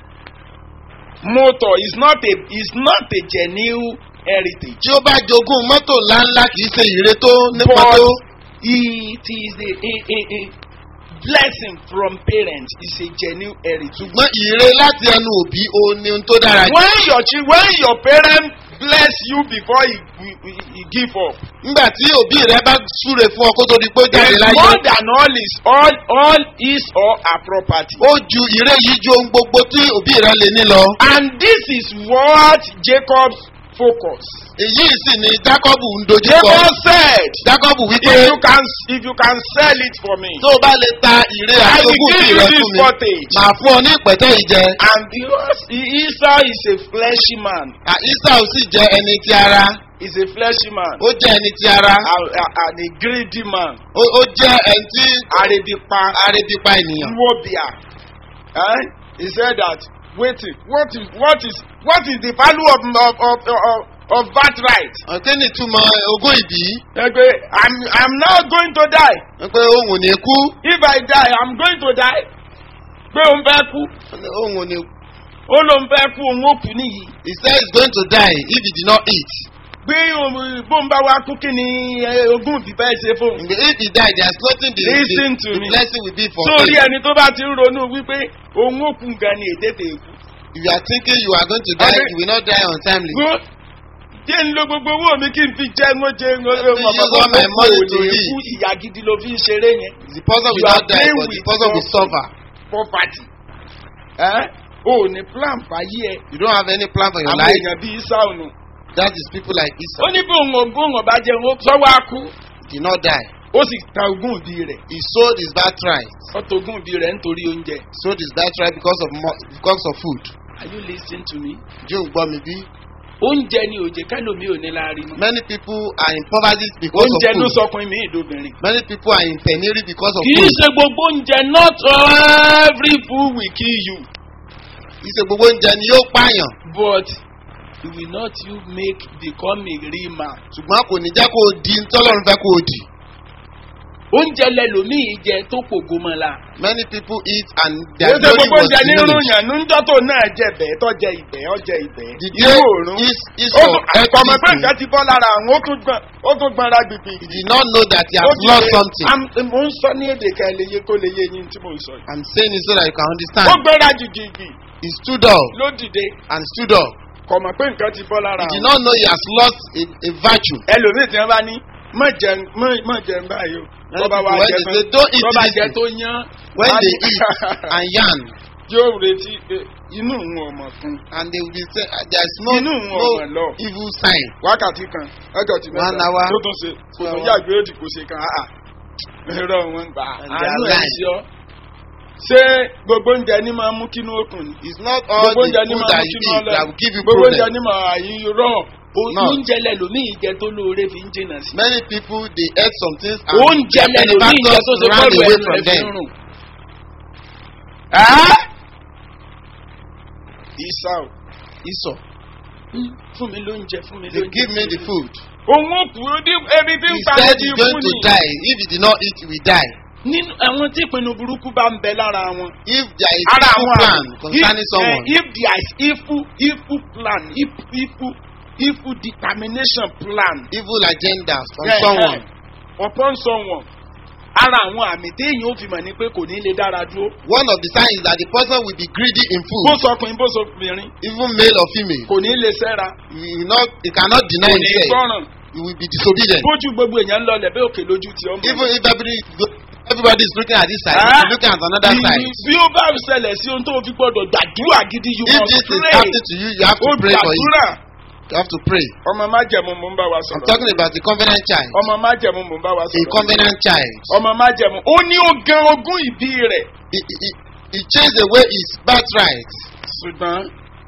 motor, it's not a, it's not a genuine heritage. tí ó bá jogún mọ́tò ńláńlá kìí ṣe ire tó nípa But tó. it is a, a, a, a blessing from parents. It's a genuine heritage. ṣùgbọ́n ire láti ẹnu òbí òun ni ohun tó dára jù. When your chi- when your parents bless you before he, he, he- he give up, nígbà tí òbí rẹ bá súre fún ọ kó tó di pé ó jáde It's láyé. more than all is all all is or her property. ó ju ire yìí ju ohun gbogbo tí òbí rẹ lè ní lọ. And this is what Jacob's focus. èyí sì ni jákọ́bù ń dojúkọ. Jacob said, jákọ́bù wípé if you can if you can sell it for me, tó o bá lè ta ire I will àtogún give sí you rẹ this fún mi. cottage. màá fún ọ ní ìpẹ́tẹ́ ìjẹ. And because Esau is a fleshy man, À, Esau sì jẹ́ ẹni ti ara. is a fleshy man, ó jẹ́ ẹni ti ara. and, and a greedy man, ó ó jẹ́ ẹni tí arebipa, arébipa ènìyàn. nwobia. Eh? He said that waiting, what is what is what is the value of of of of, of birthright? ọ̀kẹ́ ni túmọ̀ ogún ìbí. Ẹgbẹ́ I'm I'm now going to die. pé òun ò ní kú. If I die, I'm going to die. Pé òun fẹ́ kú. òun ò ní. Ó lóun fẹ́ kú òun ó kú nìyí. he said he's going to die if he did not eat. Pé òun- bóun bá wá kú kí ni eh, ogún òbí fẹ́ ṣe fóun. if he die there is nothing the Listen the, to the me. blessing will be for Sórí him. ẹni tó bá ti ń ronú wípé òun ó kú gan ni ètè tè kú. if you are thinking you are going to die Okay. you will not die untimely. Gbó jẹ́ ń lo gbogbo owó mi kí n fi jẹ́ ń jẹ́ ń Let me use all my money to eat. kú ìyá gidi ló fi ń ṣeré yẹn. the person You will not are die playing but the with person will your- suffer. Poverty. Ẹ́ o ò ní plan fàyè ẹ̀. you don't have any plan for your Àwọn life èèyàn bíi Sáùnù. that is people like Ó Esau ní bí òun ògùn ọ̀bá jẹun ó sọ́wọ́ á kú. did not die. Ó sì ta ogún ìbí rẹ̀. he sold his birthright. Ó ta ogún ìbí rẹ̀ nítorí oúnjẹ. sold his birthright because of mo because of food. Are you lis ten to me? jẹ́ òun gbọ́ mi bí. Oúnjẹ ni òjè kẹ́lòmí ò ní láàrin mọ́. many people are in poverty because Oúnjẹ of ló food. sọkùnrin mi ìdóbìnrin. many people are in penury because of Kì í food. ṣe gbogbo oúnjẹ not every food will kill you ìṣe gbogbo oúnjẹ ni yóò pààyàn. but he will not you make become a real man. ṣùgbọ́n kò ní jẹ́ kó o di tọ́lọ́run fẹ́ kó o di. oúnjẹ lẹlòmíì jẹ tó pògó mọ́ la. many people eat and ó their ṣe glory gbogbo was oúnjẹ ní diminished. ròyìn níjọ́ tó náà jẹ bẹ́ẹ̀ tó jẹ ìbẹ́ ó jẹ ìbẹ́. the inú day òórùn. is is ó of tún ẹ̀kọ́ ọmọ pé eating nǹkan ti bọ́ lára àwọn ó tún gbọ́n ó tún gbọ́n ra gbìgbì. he did not know that he Ó has ti lost lè- something. Am- mo ń sọ ní èdè kan lè yé kó lè yé yín tí mo ń sọ yìí. I'm saying it so that you can ó understand. gbéra jìjìjì he stood up ló dìde and stood up. kò mọ̀ pé nǹkan ti bọ́ lára he did àwọn. not know he has lost a a virtue. ẹlòmíì tí wọ́n bá ní mọ̀ jẹun mọ̀- mọ̀ jẹun báyìí o. Many Bọ́ba wa people, when jẹ they tán say, "Don't eat bọ́ba this jẹ thing," tó yán. when á they ní- eat and yarn yóò retí pé inú òun ò mọ̀ fún un. and they will be say uh, there is no Inú wọn no ọ̀mọ̀ lọ. evil sign. wákàtí kan wákàtí One mẹ́ta hour. tó tún ṣe kò Two tún hours. yàgbé òdì kò ṣe kan áà ẹ̀rọ wọn gbà And they àánú are ẹ̀ right. sí ọ. ṣé gbogbo oúnjẹ ní máa mú kínú okùn ni. it's not all gbogbo the oúnjẹ ní food máa that mú you kínú eat ọlẹ that will give you gbogbo oúnjẹ problem. ní máa yí rọ. No. oúnjẹ lẹlòmíì jẹ tó lóore fi ń jìnnà sí. many people dey eat some things and oúnjẹ their lẹlòmíì jẹ tó ṣe benefactors run bọ́ọ̀lù away ẹnu from rẹ̀ fi them. ń rùn. Ẹ́! Esau Esau fún mi lóúnjẹ fún mi they lóúnjẹ. give me the food. òun ò kú ó dín ebi tí ń he pa said ẹbí he's going fún to ni. die if he did not eat he will die. nínú àwọn tí ìpinnu burúkú bá ń bẹ lára wọn. if there is ara evil àwọn plan àmì- concerning if, someone eh, if there is evil evil plan if evil evil determination plan. evil agendas on eh, someone eh, upon someone. ara àwọn àmì téèyàn ó fi mọ̀ ni pé kò ní lè dára dúró. one of the signs is that the person will be greedy in bó food sọkùnrin bó sọkùnrin even male or female kò ní lè sẹ́ra he will not he cannot deny kò ní himself gbọ́ràn he will be disobedient bójú gbogbo èèyàn ń lọ lẹ̀ bẹ́ẹ̀ òkè lójú ti ọmọ. even if everybody everybody is looking at this side he Ah. is looking at another side bí ó bá ṣẹlẹ̀ sí ohun tó fi gbọ́dọ̀ gbàdúrà gidi you if must this is pray. happening to you you have ó to pray for it gbàdúrà. you have to pray ọmọ májẹ̀mú mò ń bá wa i'm sọ̀rọ̀. talking about the covenant child ọmọ májẹ̀mú mò ń bá wa a sọ̀rọ̀. covenant child ọmọ májẹ̀mú ó ní ó gan ogún ìbí rẹ̀. he he he he chased away his birthright ṣùgbọ́n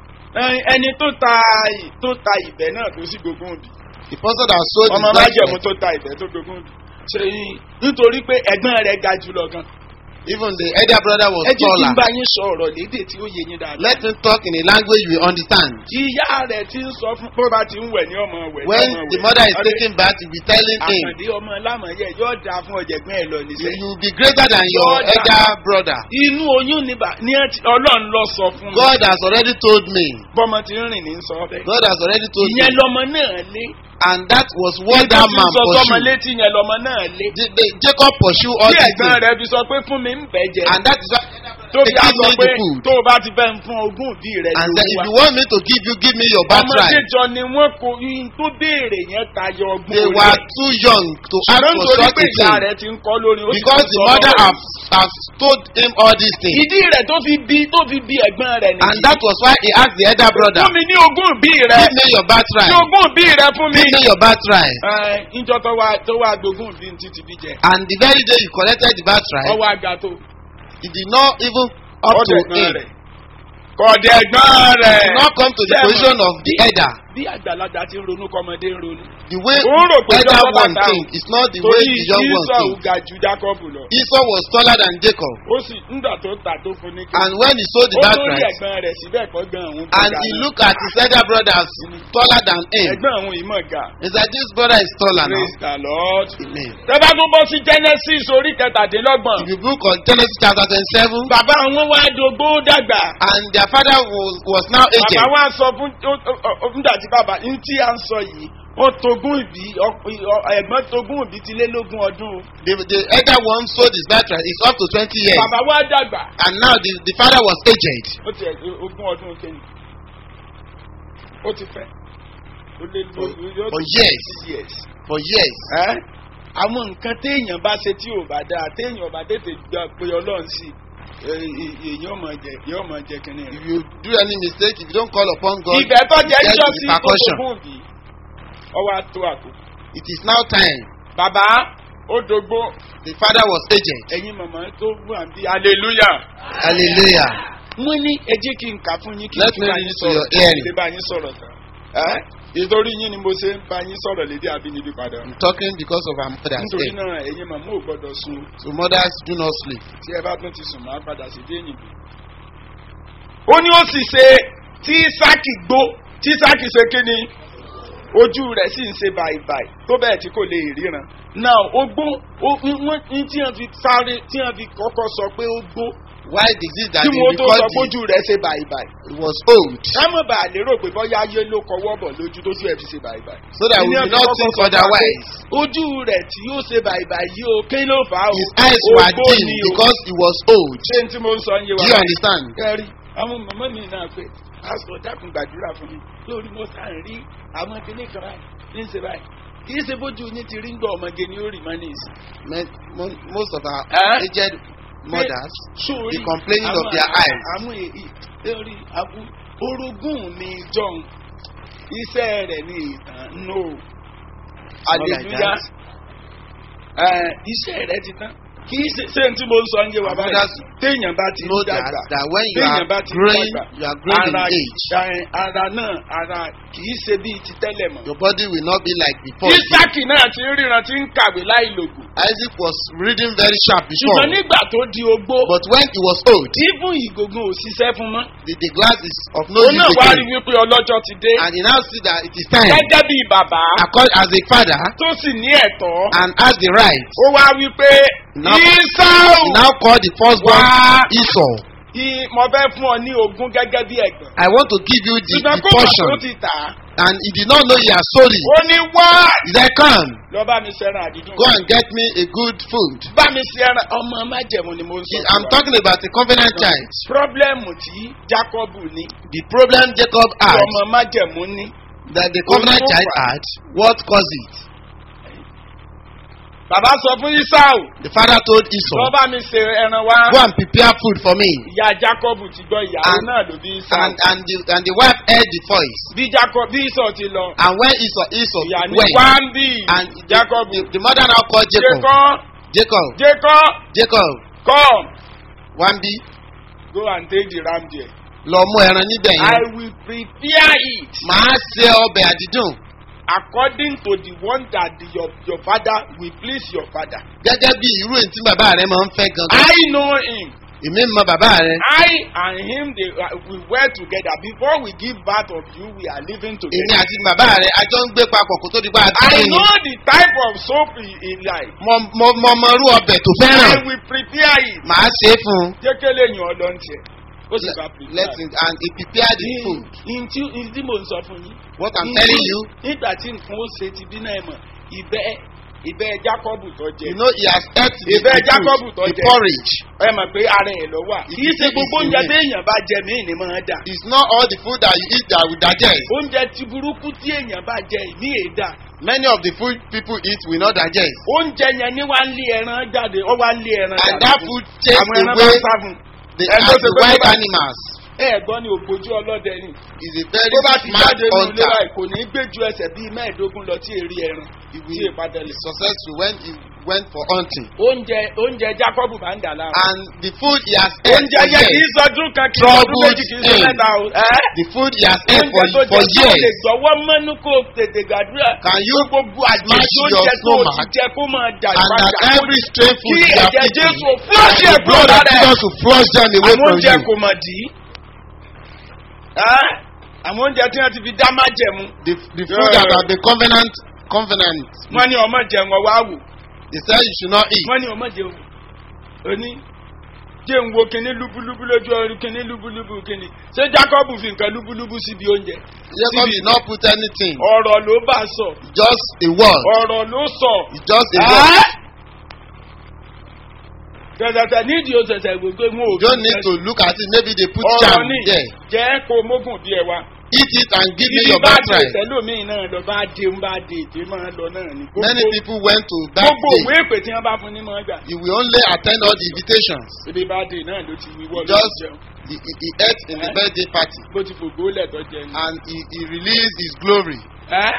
ẹ- ẹni tó ta ì- tó ta ìbẹ́ náà tó sì gbógun òbí. the person that sold his ọmọ májẹ̀mú birthright tó ta ìbẹ́ tó gbógun òbí. ṣe yín nítorí pé ẹ̀gbọ́n rẹ̀ ga jùlọ gan. even the elder brother was ẹ jẹ́ kí n taller bá yín sọ ọ̀rọ̀ lédè tí ó yé yín dáadáa. let him talk in a language you understand ìyá rẹ̀ ti ń sọ fún pé bá ti ń wẹ̀ ní ọmọ wẹ̀ ní when ọmọ the wẹ̀. mother is Ọdẹ- taking bath he be telling him àkàndé ọmọ lámọ̀yẹ yóò dáa fún ọ̀jẹ̀gbọ́n ẹ̀ lọ you níṣẹ́. you will be greater than your Lord, elder brother inú oyún ni bà ní ẹ ti- ọlọ́run lọ sọ fún mi. God has already told me bọ́mọ ti ń rìn ní sọ bẹ́ẹ̀. God has already told me ìyẹn lọmọ náà lé. and that was what Nígbà that tí ń man sọ sọmọ pursued létí yẹn lọmọ náà lé. the, the, Jacob pursue all tí these ẹ̀gbọ́n things rẹ̀ fi sọ pé fún mi ń bẹ̀ jẹ. and that is why tó fi á give sọ me pé the food tó o bá ti fẹ́ fún ogún òbí rẹ̀ and ló then if wá. you want me to give you give me your ọmọdé birthright jọ ni wọ́n kò yín tó béèrè yẹn tayọ ọgbọ́n they orí were ẹ̀. too young to ask ṣùgbọ́n for nítorí such pé a ìyá thing rẹ̀ ti ń kọ́ lórí ó sì because ti the sọ mother lọ́wọ́. have have told him all these things ìdí rẹ̀ tó fi bí tó fi bí ẹ̀gbọ́n rẹ̀ nìyí. and that was why he asked the elder brother fún mi ní ogún òbí rẹ̀ give me your birthright ní ogún òbí rẹ̀ fún mi. give me your birthright Ẹ, ìjọ tó wá tó wá gbógun òbí ní títí bí jẹ. and the very day you collected the birthright ọwọ́ àga tó. he did not even up to ọ̀dẹ̀gbọ́n him rẹ̀. kọ̀dẹ̀gbọ́n rẹ̀. did not come to the Sẹ́wọ̀n. position of the elder bí àgbàlagbà ti ń ronú kọ́mọdé ń ronú. the way Ó rò pé elder Jacob one àtàwọn- think is not the way torí the young one Esau think ga ju Jacob lọ. Esau was taller than Jacob ó sì ńgbà tó ta tó fún ní kí. and when he sold the ó lórí birthright ẹ̀gbọ́n rẹ̀ síbẹ̀ kọ́ gan òun tó and ga he náà. look at his elder brother as taller than him ẹ̀gbọ́n òun yìí mọ̀ ga. he said this brother is taller now praise the lord. amen tẹ́bá tún bọ́ sí genesis orí kẹtàdínlọ́gbọ̀n. if you book on Genesis chapter twenty-seven bàbá àwọn wá dogbó dàgbà. and their father was was now aged bàbá wa sọ fún ó- ó- ó- nígbà tí bàbá ń tí à ń sọ yìí wọ́n togún ìbí ọ- ọ- ẹ̀gbọ́n togún ìbí ti lé lógún ọdún. the the elder one sold his birthright is up to twenty years bàbá wa dàgbà. and now the the father was aged ó ti ẹ̀ ogún ọdún kẹ́yìn. ó ti fẹ́. ó lé For- lógún for years. years. for years ẹ́ àwọn nǹkan téèyàn bá ṣe tí ò bá dáa téèyàn bá tètè gbà pé ọlọ́run sí ẹ, ẹ, èèyàn máa jẹ èèyàn máa jẹ kínní if rẹ̀. you do any mistake if you don't call upon God ibẹ̀ tó jẹ́ get jọ́sí tó repercussion. togún ìbí ọwọ́ àtó àkókò. it is now time bàbá ó dogbo the father was aged ẹ̀yin màmá tó wà bí hallelujah. hallelujah mo ní ẹ jẹ́ kí n kà fún yín kí n Let tún me bá read yín it to your sọ̀rọ̀ hearing. kí n lè bá yín sọ̀rọ̀ tán. Ẹ́, ìtorí yín ni mo ṣe ń bá yín sọ̀rọ̀ lédè àbínibí padà. i'm talking because of our mothers nítorí eh? náà ẹ̀yin màmá ò gbọ́dọ̀ sun so mothers do not sleep tí ẹ bá tún ti sùn máa padà sí dé yìnbó. ó ní ó sì ṣe tí sáàkì gbó tí sáàkì ṣe kí ni ojú rẹ̀ sì ń ṣe bàìbàì tó bẹ́ẹ̀ tí kò lè ríran náà ó gbó ó wọ́n ní tí wọ́n fi sáré tí wọ́n fi kọ́kọ́ sọ pé ó gbó Why is it that tí they wọ́n tó sọ record pé ojú rẹ̀ ṣe bàìbàì. it was old kámọ̀ bá a lérò pé bọ́yá ayé ló kọwọ́ bọ̀ lójú tójú ẹ̀ fi ṣe bàìbàì. so that we Ìní will ọ̀fi not kọ́kọ́ think sọ fún wa pé otherwise. ojú rẹ̀ tí yóò ṣe bàìbàì yìí o kí ló fà á o. His eyes were Ogbó dim ni o. because he was old. ṣé n tí mo ń sọ ń yé Do wa. you understand? kẹrí àwọn màmá mi náà pé pásítọ̀ dákun gbàdúrà fún mi lórí mo sá ń rí àwọn kíní kan báyìí ní ṣe báyìí kì í ṣe bójú yín ti rí ń gbọ́ ọmọge ni ó rì mọ́ ní ìsìn. Me- mo- Most of our Eh? aged mothers, Sórí the complaining of àwọn- their eyes. àwọn èyí lórí àbú orogún mi john iṣẹ́ rẹ̀ ní ìtàn no Not like hallelujah that. Ẹ, iṣẹ́ rẹ̀ ti tán kì í ṣe ṣé n tí mo ń sọ ń yé wa Our báyìí mothers téèyàn bá ti ń know that, dàgbà that when you are téèyàn bá ti ń growing, dàgbà you are growing in ara age. ẹ, ara náà ara kì í ṣe bíi ti tẹ́lẹ̀ mọ́. Your body will not be like before. isaki náà ti ń ríran ti ń kàwé láì lògùn Isaac was reading very sharp before, ṣùgbọ́n nígbà tó di ogbó but when he was old, ibùn ìgògùn ò ṣiṣẹ́ fún mọ́. the, the glass is of no òun use náà wá rí again. wípé ọlọ́jọ́ ti dé And he now see that it is time, gẹ́gẹ́ bíi bàbá accord as a father, tó sì ní ẹ̀tọ́ and has the right. ó wá wípé Now- ìsáò He now called the firstborn Wá. Esau. mo fẹ́ fún ọ ní ogún gẹ́gẹ́ bí ẹ̀gbọ́n I want to give you the, ṣùgbọ́n the kó bá tó portion. ti tà á And he did not know he had sold it. ó ní wá He said, Come, lọ bá mi ṣẹran àdídùn go and get me a good food. bá mi ṣẹran ọmọ májẹ̀mú ni mo ń sọ He- fún I'm wa. talking about a covenant child. pírọ́blẹ́mù tí jákọ́bù ní The problem Jacob tí had, ọmọ májẹ̀mú ní that the covenant Olúwa. child had, what caused it? bàbá sọ fún ìsáò The father told lọ Esau, bá mi ṣe ẹran wá Go and prepare food for me. ìyá jákọ́bù ti gbọ́ ìyàwó And- náà ló bí ìsáò And, and, the, and the wife heard the voice. bí jákọ́bù bí ìsọ̀ ti lọ And when Esau, Esau ìyá ní went, wá ń bì and the, jákọ́bù the, the mother now called Jacob. jẹ́kọ́ Jacob, jẹ́kọ́ Jacob, come Wambi, go and take the ram there lọ mú ẹran níbẹ̀ I yẹn. will prepare it Màá ṣe ọbẹ̀ àdídùn. according to the one that the, your your father will please your father Gẹ́gẹ́ bí irú èyí tí bàbá rẹ̀ máa ń fẹ́ gangan. I know him Èmi mọ bàbá rẹ̀. I and him they uh, we were together before we give birth of you we are living Èmi together àti bàbá rẹ̀ a jọ ń gbé papọ̀ kó tó di pa àti I lóyún. know the type of soap he, he like Mo mo mo mọ irú ọbẹ̀ tó I fẹ́ràn. will prepare it Màá ṣe é fún un. jẹ́kẹ́lẹ́ yàn ọ́ lọ́ntì ẹ̀ ó sì bá Let prepare him and he prepare the food. ntí ntí mò ń sọ fún yín. What I'm Ntí- telling you, nígbà tí nǹkan ó ṣe ti bí náà mọ̀ ìbẹ́ ìbẹ́ jákọ́bù tó jẹ. you know he has ate the, Ìbẹ́ the Jacob food, tó the jẹ. porridge. ẹ mọ̀ pé ara ẹ̀ lọ wà. kì í ṣe It gbogbo is oúnjẹ the way. téèyàn bá jẹ míì ni máa dà. It's not all the food that you eat that will digest. oúnjẹ tí burúkú tí èèyàn bá jẹ ìmí èdà. Many of the food people eat will not digest. oúnjẹ yẹn ní wá ń lé ẹran jáde ó wá ń lé ẹran And jáde. that food chase àwọn ẹran bá away ń sá fún un. the, Ẹ ló as ṣe the pé wild tó bá- animals. ẹ gbọ́ ni ògbójú ọlọ́dẹ ni. Is a very tó bá ti smart jáde nínú ilé hunter. báyìí kò ní gbé ju ẹsẹ̀ bíi mẹ́ẹ̀ẹ́dógún lọ tí èrè ẹran He tí will ìpadà be lè. successful when he went for hunting. oúnjẹ oúnjẹ jacob bá ń dà láàmú. And the food he has ate oúnjẹ for yẹn kì í years, sọdún kan kì í sọdún Troubled méjì kì í sọ him. mẹ́ta o. ẹ́ the food he has ate for, oúnjẹ tó for jẹ tó lè years, gbọ́wọ́ mọ́nú kó o tètè gbàdúrà. can you gbogbo smash àjèjì your oúnjẹ tó o ti stomach jẹ kó máa dà and that ìpadà. every stray kí food you have ẹ̀jẹ̀ eaten, jésù fúlọ́ọ̀ṣì and the ẹ̀ kúrò blood of lára ẹ̀. Jesus will flush them away àwọn from oúnjẹ you. kò mọ̀ dì í. Ẹ́, àwọn oúnjẹ tí wọ́n ti fi dá májẹ̀mú. The, the food that have the covenant, covenant, wọ́n ní ọmọ jẹun ọwọ́ àwò. they said you should not eat. wọ́n ní ọmọ jẹun. òní jẹ́ ń wo kinní lúbúlúbú lójú ọrùn kinní lúbúlúbú kinní. ṣé jacob fi nǹkan lúbúlúbú síbi oúnjẹ? Jacob did not put anything, ọ̀rọ̀ ló bá sọ. just a word. ọ̀rọ̀ ló sọ. It's just a word. Gẹ̀gẹ̀tẹ̀ nídìí òṣèṣẹ̀ gbogbo wọn ò You don't need to look at it. Maybe they put ọ̀rọ̀ charm ní there. jẹ́ kó mógùn díẹ̀ wa. Eat it and give me Ibi your bá dé birthright. ìtẹ́lómìn náà lọ bá dé ń bá dé ètè máa lọ náà ni. Many Gbogbo- people went to that Gbogbo òwe day. èpè tí wọ́n bá fún ní máa gbà. He will only attend all the invitations. Ibi bá dé náà ló ti wíwọ́ ló Just ti jẹun. he, he, he ate in the Eh? birthday party Bó ti fògbó lẹ̀tọ́ jẹ ni. and he, he released his glory. Ẹ́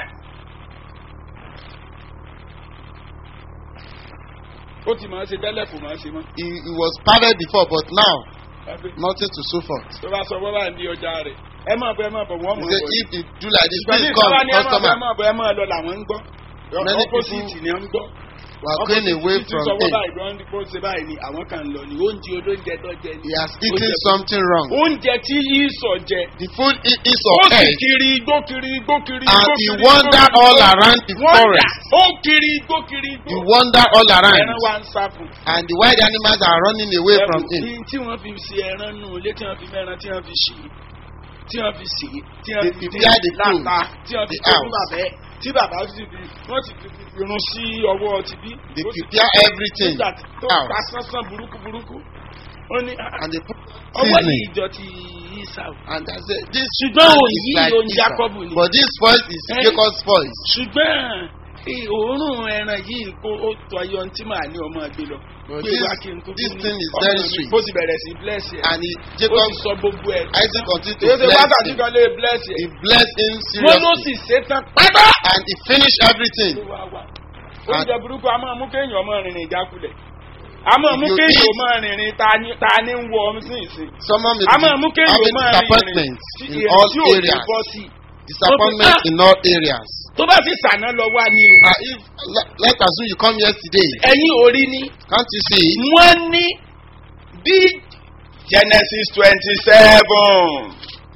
ó ti máa ṣe tẹ́lẹ̀ kò máa ṣe mọ́. He, he was perfect before, but now Àbí nothing to show for. Tó bá sọ wọ́n bá ń di ọjà rẹ̀. Ẹ máa bọ̀ ẹ máa bọ̀ wọ́n He mọ̀ said, bọ̀. if you do like this, Ìgbà ní please come, ìjọba ní ẹ máa bọ̀ ẹ customer. máa bọ̀ ẹ máa lọ làwọn ń gbọ́. Many Opposite people- ni wọ́n ń gbọ́. We are going away from sọwọ́ him. báyìí lọ́n kó ṣe báyìí ni àwọn kan lọ ní oúnjẹ olóúnjẹ tó jẹ ni. He has eaten Oúnjẹ- something wrong. oúnjẹ tí ìsọ̀ jẹ. The food he eats ó of sì egg kiri igbó kiri igbó kiri igbó and kiri he igbó wander kiri all igbó. around the Wonder. forest. ó kiri igbó kiri igbó. He wander all around ẹran wa ń sá fún. and the wild animals are running away from him. Ẹ̀bùn tí wọ́n fi ṣe ẹran nù ilé tí wọ́n fi mẹ́ran tí wọ́n fi ṣì tí wọ́n fi ṣì tí wọ́n They fi prepare the food, láta tí wọ́n fi the tó fún house. bàbá ẹ̀ tí bàbá sì fi wọ́n sì fi irun sí ọwọ́ ti bí. They Ó sì prepare fi- everything nígbà tó out. pa sánsán burúkú burúkú. ó ní and they put ọwọ́ ní seasoning ìjọ ti Ísàù. and I say this Ṣùgbọ́n man òyì is like ló ń Esau. Jákọ́bù ni. but this voice is Eh. Jacob's voice. ṣùgbọ́n eh, òórùn ẹran yìí kó ó tọ ayọ̀ tí màá ní ọmọ gbé lọ. But Gbé this- wá kí n tó this fún thing is ọmọ very mi. sweet. bó ti bẹ̀rẹ̀ sí bless ẹ̀. and he, ó Jacob ti sọ gbogbo ẹ̀. Isaac continued to Èyí ṣe bless wákàtí him. kan lè bless He ẹ̀. blessed him Wọ́n ló seriously sì ṣe tán pátá. and he finished everything. Oúnjẹ burúkú a máa mú kéèyàn ọmọ rìnrìn ìjákulẹ̀. A máa mú If you kéèyàn eat- ọmọ rìnrìn ta ni ta ni ń wọ ọmọ sí ìsìn. Someone may A be máa mú kéèyàn having ọmọ rìnrìn disappointment tí in èyí all tí ò ní areas. bọ́ sí. Disappointment Ah. in all areas. Tó bá sì sànà lọ wá ní o. Uh, if let, let's assume you come yesterday, Ẹ̀yin orí ni. can't you see? wọ́n ní bí genesis twenty seven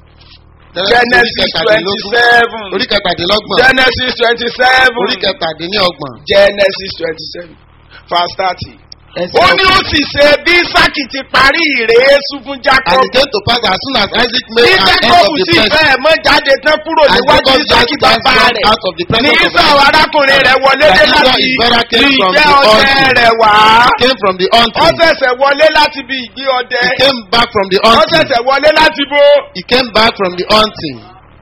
genesis twenty seven Orí kẹtàdínlọ́gbọ̀n. genesis twenty seven Orí kẹtàdínlọ́gbọ̀n. genesis twenty seven verse thirty. Ẹsẹ̀ ó ní ó sì ṣe bí isaki ti parí ìrèésú fún And jacob it came to pass as soon as Isaac bí made an end jacob of the sì blessing. fẹ́ mọ́ jáde tán kúrò And níwájú Jacob isaki just bàbá danced rẹ̀ out of the ní presence of isau Isaac. arákùnrin rẹ̀ wọlé And dé Esau, láti his brother, came from ìgbẹ́ the ọdẹ altar. rẹ̀ wá. Came from the ó hunting. ṣẹ̀ṣẹ̀ wọlé láti bí ìgbé ọdẹ. He came back from the ó hunting. ṣẹ̀ṣẹ̀ wọlé láti bo. He came back from the hunting.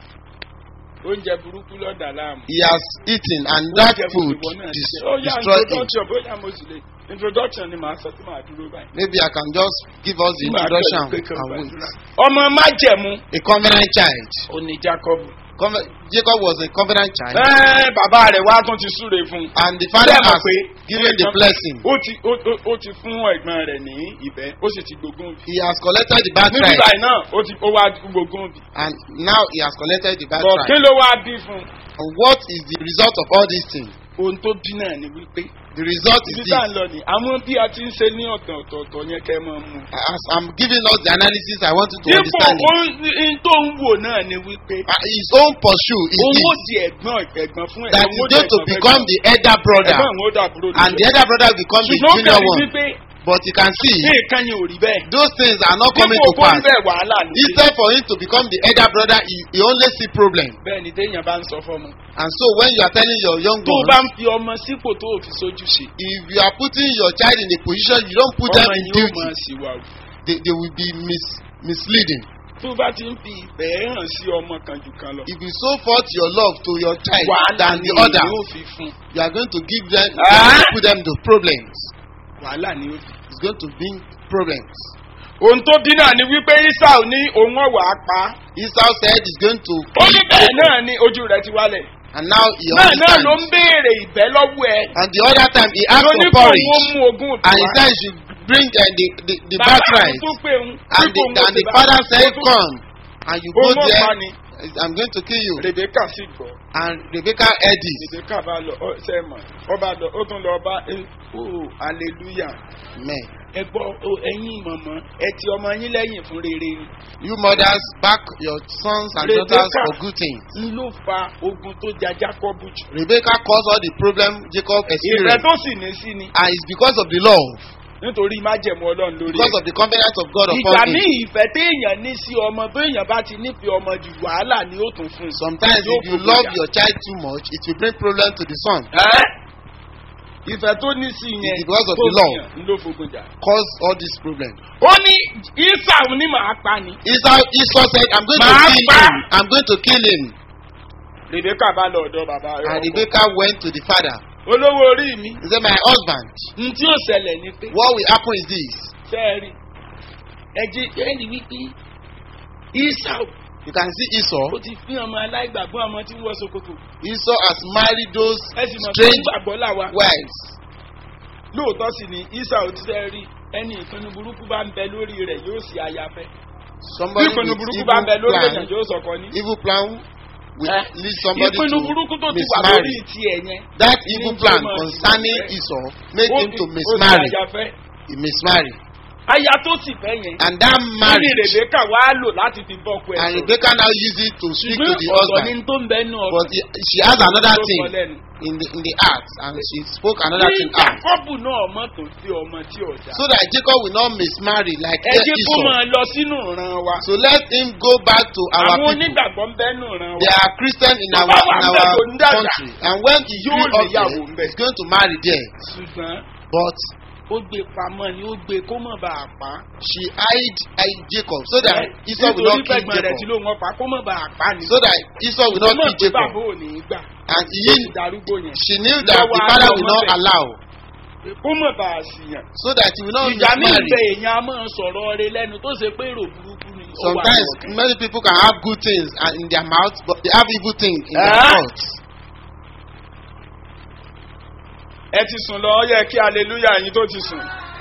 oúnjẹ burúkú lọ́dà láàmú. He has eaten and that Oúnjẹ food gbogbo náà ti dis- jẹ. ó yá destroyed him. introduction bóyá mo sì lè introduction ni màá sọ tí màá dúró báyìí. Maybe I can just give us the Tí màá introduction bẹ̀rẹ̀ pé kí n and wait. gbàdúrà. ọmọ májẹ̀mú A covenant child. ó ní jacob. Conve- Jacob was a covenant child. ẹ́ẹ́ bàbá rẹ̀ wá tún ti súre fún un. And the father Bẹ́ẹ̀ mọ̀ has pé given the blessing. ó ti ó ó- ó ti fún ẹ̀gbọ́n rẹ̀ ní ìbẹ́ ó sì ti gbógun bì. He has collected the níbi birthright. báyìí náà ó ti ó wá gbógun bì. And now he has collected the bọ̀ kí birthright. ló wá bí fún un. And what is the result of all these things? ohun tó bí náà ni wípé The result is ibi tá à ń this. lọ ni àwọn bí a ti ń ṣe ní ọ̀tọ̀ ọ̀tọ̀ọ̀tọ̀ yẹn kẹ́ ẹ máa mú. As I'm giving us the analysis, I want you to dípò understand it. ohun tó ń wò náà ni wípé Uh, His own pursuit is òun ó this. di ẹ̀gbọ́n ẹ̀gbọ́n fún ẹ̀ That òun ó is di going to ẹ̀gbọ́n fún become ẹ̀gbọ́n. the elder brother. ẹ̀gbọ́n òun ó dàbúrò And the elder brother will become the ṣùgbọ́n junior kẹ́rin one. wípé But you can see, nǹkan yẹn ò rí bẹ́ẹ̀. those things are not coming dípò to kó pass. ń bẹ̀ wàhálà ní. Instead for him to become the elder brother, he, he only see problem. bẹ́ẹ̀ ni téèyàn bá ń sọ fọ́mọ. And so when you are telling your young tó o bá ń ones, fi ọmọ sípò tó o fi sójú ṣe. if you are putting your child in a position, you don't put them ọmọ in yìí ó duty, máa sì wà o. they, they will be mis, misleading. tó o bá ti ń fi ìfẹ́ hàn sí ọmọ kan jù kan lọ. If you show forth your love to your child wàhálà than ni the other, yóò fi fún. you are going to give them, Ah! put them to problems. wàhálà ni ó fi. It's going to bring problems. ohun tó bí náà ni wípé isau ní òun ọ̀wà pa. Esau said he's going to ó ní bẹ́ẹ̀ náà ni ojú rẹ̀ ti wálẹ̀. and now he náà náà ló ń understands. béèrè ìbẹ́ lọ́wọ́ ẹ. And the other time he asked ló ní for kó porridge. wọ́n mú ogún òbí And he wá. said he should bring uh, the, the, the Bàbá birthright. tó pé òun, And dípò the, òun and ó the ti bá- father said, ó tún- Come. And you go òun ó there, pa ni. I'm going to kill you. Rebecca sì gbọ́. And Rebecca heard this. Rebecca bá lọ ọ ṣe mọ̀ ọ bá lọ ó tún lọ bá ẹ ó hallelujah. Amen. ẹ gbọ́ ó, ẹ̀yin mọ̀mọ́ ẹ ti ọmọ yín lẹ́yìn fún rere ni. You mothers, back your sons and Rebecca. daughters for good things. n ló fa ogun tó ja Jacob jù. Rebecca caused all the problem Jacob ìfẹ́ experienced. tó sì ní sí ni And it's because of the love, nítorí májẹ̀mú ọlọ́run lórí because ẹ̀. of the covenant of God ìgbà upon míì him. ìfẹ́ téèyàn ní sí ọmọ béèyàn bá ti nífẹ̀ẹ́ ọmọ jù wàhálà ni ó tún fún un. Sometimes Yóò if you fògùn love jà. your child too much, it will bring problem to the son. Ẹ́? ìfẹ́ tó ní sí yẹn It's because of tó the law. fìyàn ló fogun jà. Cause all these problems. ó ní isau ní màá pa ni. Esau, Esau said, I'm going to Màá kill pa. him. I'm going to kill him. Rebecca bá lọ ọ̀dọ̀ bàbá rẹ̀. And Rebecca went to the father. olówó orí mi. He said, My husband, n tí ó ṣẹlẹ̀ ni pé. what will happen is this. sẹ́ẹ̀rì ẹ̀jẹ̀ ẹ̀rì wípé isau You can see ó Esau. ti fi ọmọ aláìgbàgbọ́ ọmọ tí ń wọ sokoto. Esau has married those ẹ sì mọ̀ pé strange gbàgbọ́ làwa. wives. lóòótọ́ sì ni isau ti fẹ́ rí ẹni ìpinnu burúkú bá ń bẹ lórí rẹ̀ yóò sì àyàfẹ́. bí Somebody ìpinnu with burúkú evil bá ń bẹ lórí èèyàn plan, yóò sọ̀kọ ní. evil plan will Eh? lead somebody ìpinnu to burúkú tó ti wà lórí mismarry. tiẹ̀ yẹn. That Ní evil tí plan ó máa concerning ṣe. Esau made Ó him fi- to ó fi mismarry. aya fẹ́. He mismarry. aya tó sì fẹ́ yẹn. And that Lórí marriage, Rèbékà wá lò láti fi bọ́kọ ẹ̀ and sọ̀rọ̀. Rebecca now use it to speak to Ṣùgbọ́n the ọ̀tọ̀ husband. ni tó ń bẹ́nu ọ̀rọ̀. But he- she has another Tó thing sọ lẹ́nu. in the in the heart, and she spoke another Ní thing out. Jákọ́bù náà mọ̀ tó sí ọmọ tí ò dá. So that Jacob will not mismarry like Ẹ jẹ́ kó Esau. máa lọ sínú ìran wa. So let him go back to our Àwọn people. onígbàgbọ́ ń bẹ́nu ìran They wa. are Christian in Bàbá our wa in ń our bẹ̀ tó ń dàgbà. country, and when he Yóò grew up níyàwó there, ń bẹ̀. he's going to marry there. Ṣùgbọ́n But ó gbé pamọ́ ni ó gbé kó mọ̀ bá a pa. she hid hid Jacob so that Esau will Nítorí not kill pẹ̀gbọ́n rẹ̀ tí Jacob. ló wọ́n pa kó mọ̀ bá a pa ni. So that Esau will not Ó mọ̀ kill pé bàbá Jacob. ò ní í gbà. And Ó he, ti darúgbó yẹn. she knew that Lọ́wọ́ the father àwọn will not ọmọ bẹ̀. allow, Kó mọ̀ bá a sì yàn. so that he will not Ìgbà mi ń bẹ mismarry. èèyàn a máa sọ̀rọ̀ rẹ lẹ́nu tó ṣe pé èrò burúkú ni. ó wà Sometimes lọ́kàn. many people can have good things and in their mouth, but they have evil things in their Ah. thoughts. ẹ ti sùn lọ ọ yẹ kí aleluya yín tó ti sùn.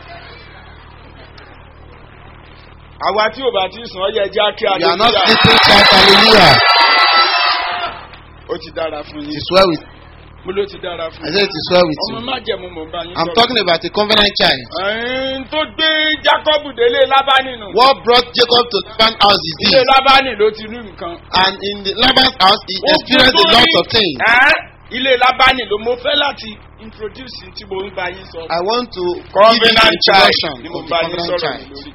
àwa tí ò bá ti sùn ọ yẹ já kí You are not aleluya. sleeping, shout hallelujah. ó ti dára fún It yín. is well with. mo ló ti dára fún I yín. said it is well with ọmọ you. má jẹ̀mú mò ń bá yín I'm talking about a covenant child. ẹ̀ẹ́n tó gbé jacob délé lábánì nù. What brought Jacob to Laban's house is ilé this. lábánì ló ti rí nǹkan. And in the Laban's house, he Ó experienced gbé a lot sórí- of things. Ẹ́n, ilé lábánì ló mo fẹ́ láti introduce tí mo ń bá yín sọ. I want to give you covenant an child introduction ni mo of ń the bá yín covenant sọ̀rọ̀ child. mi lórí.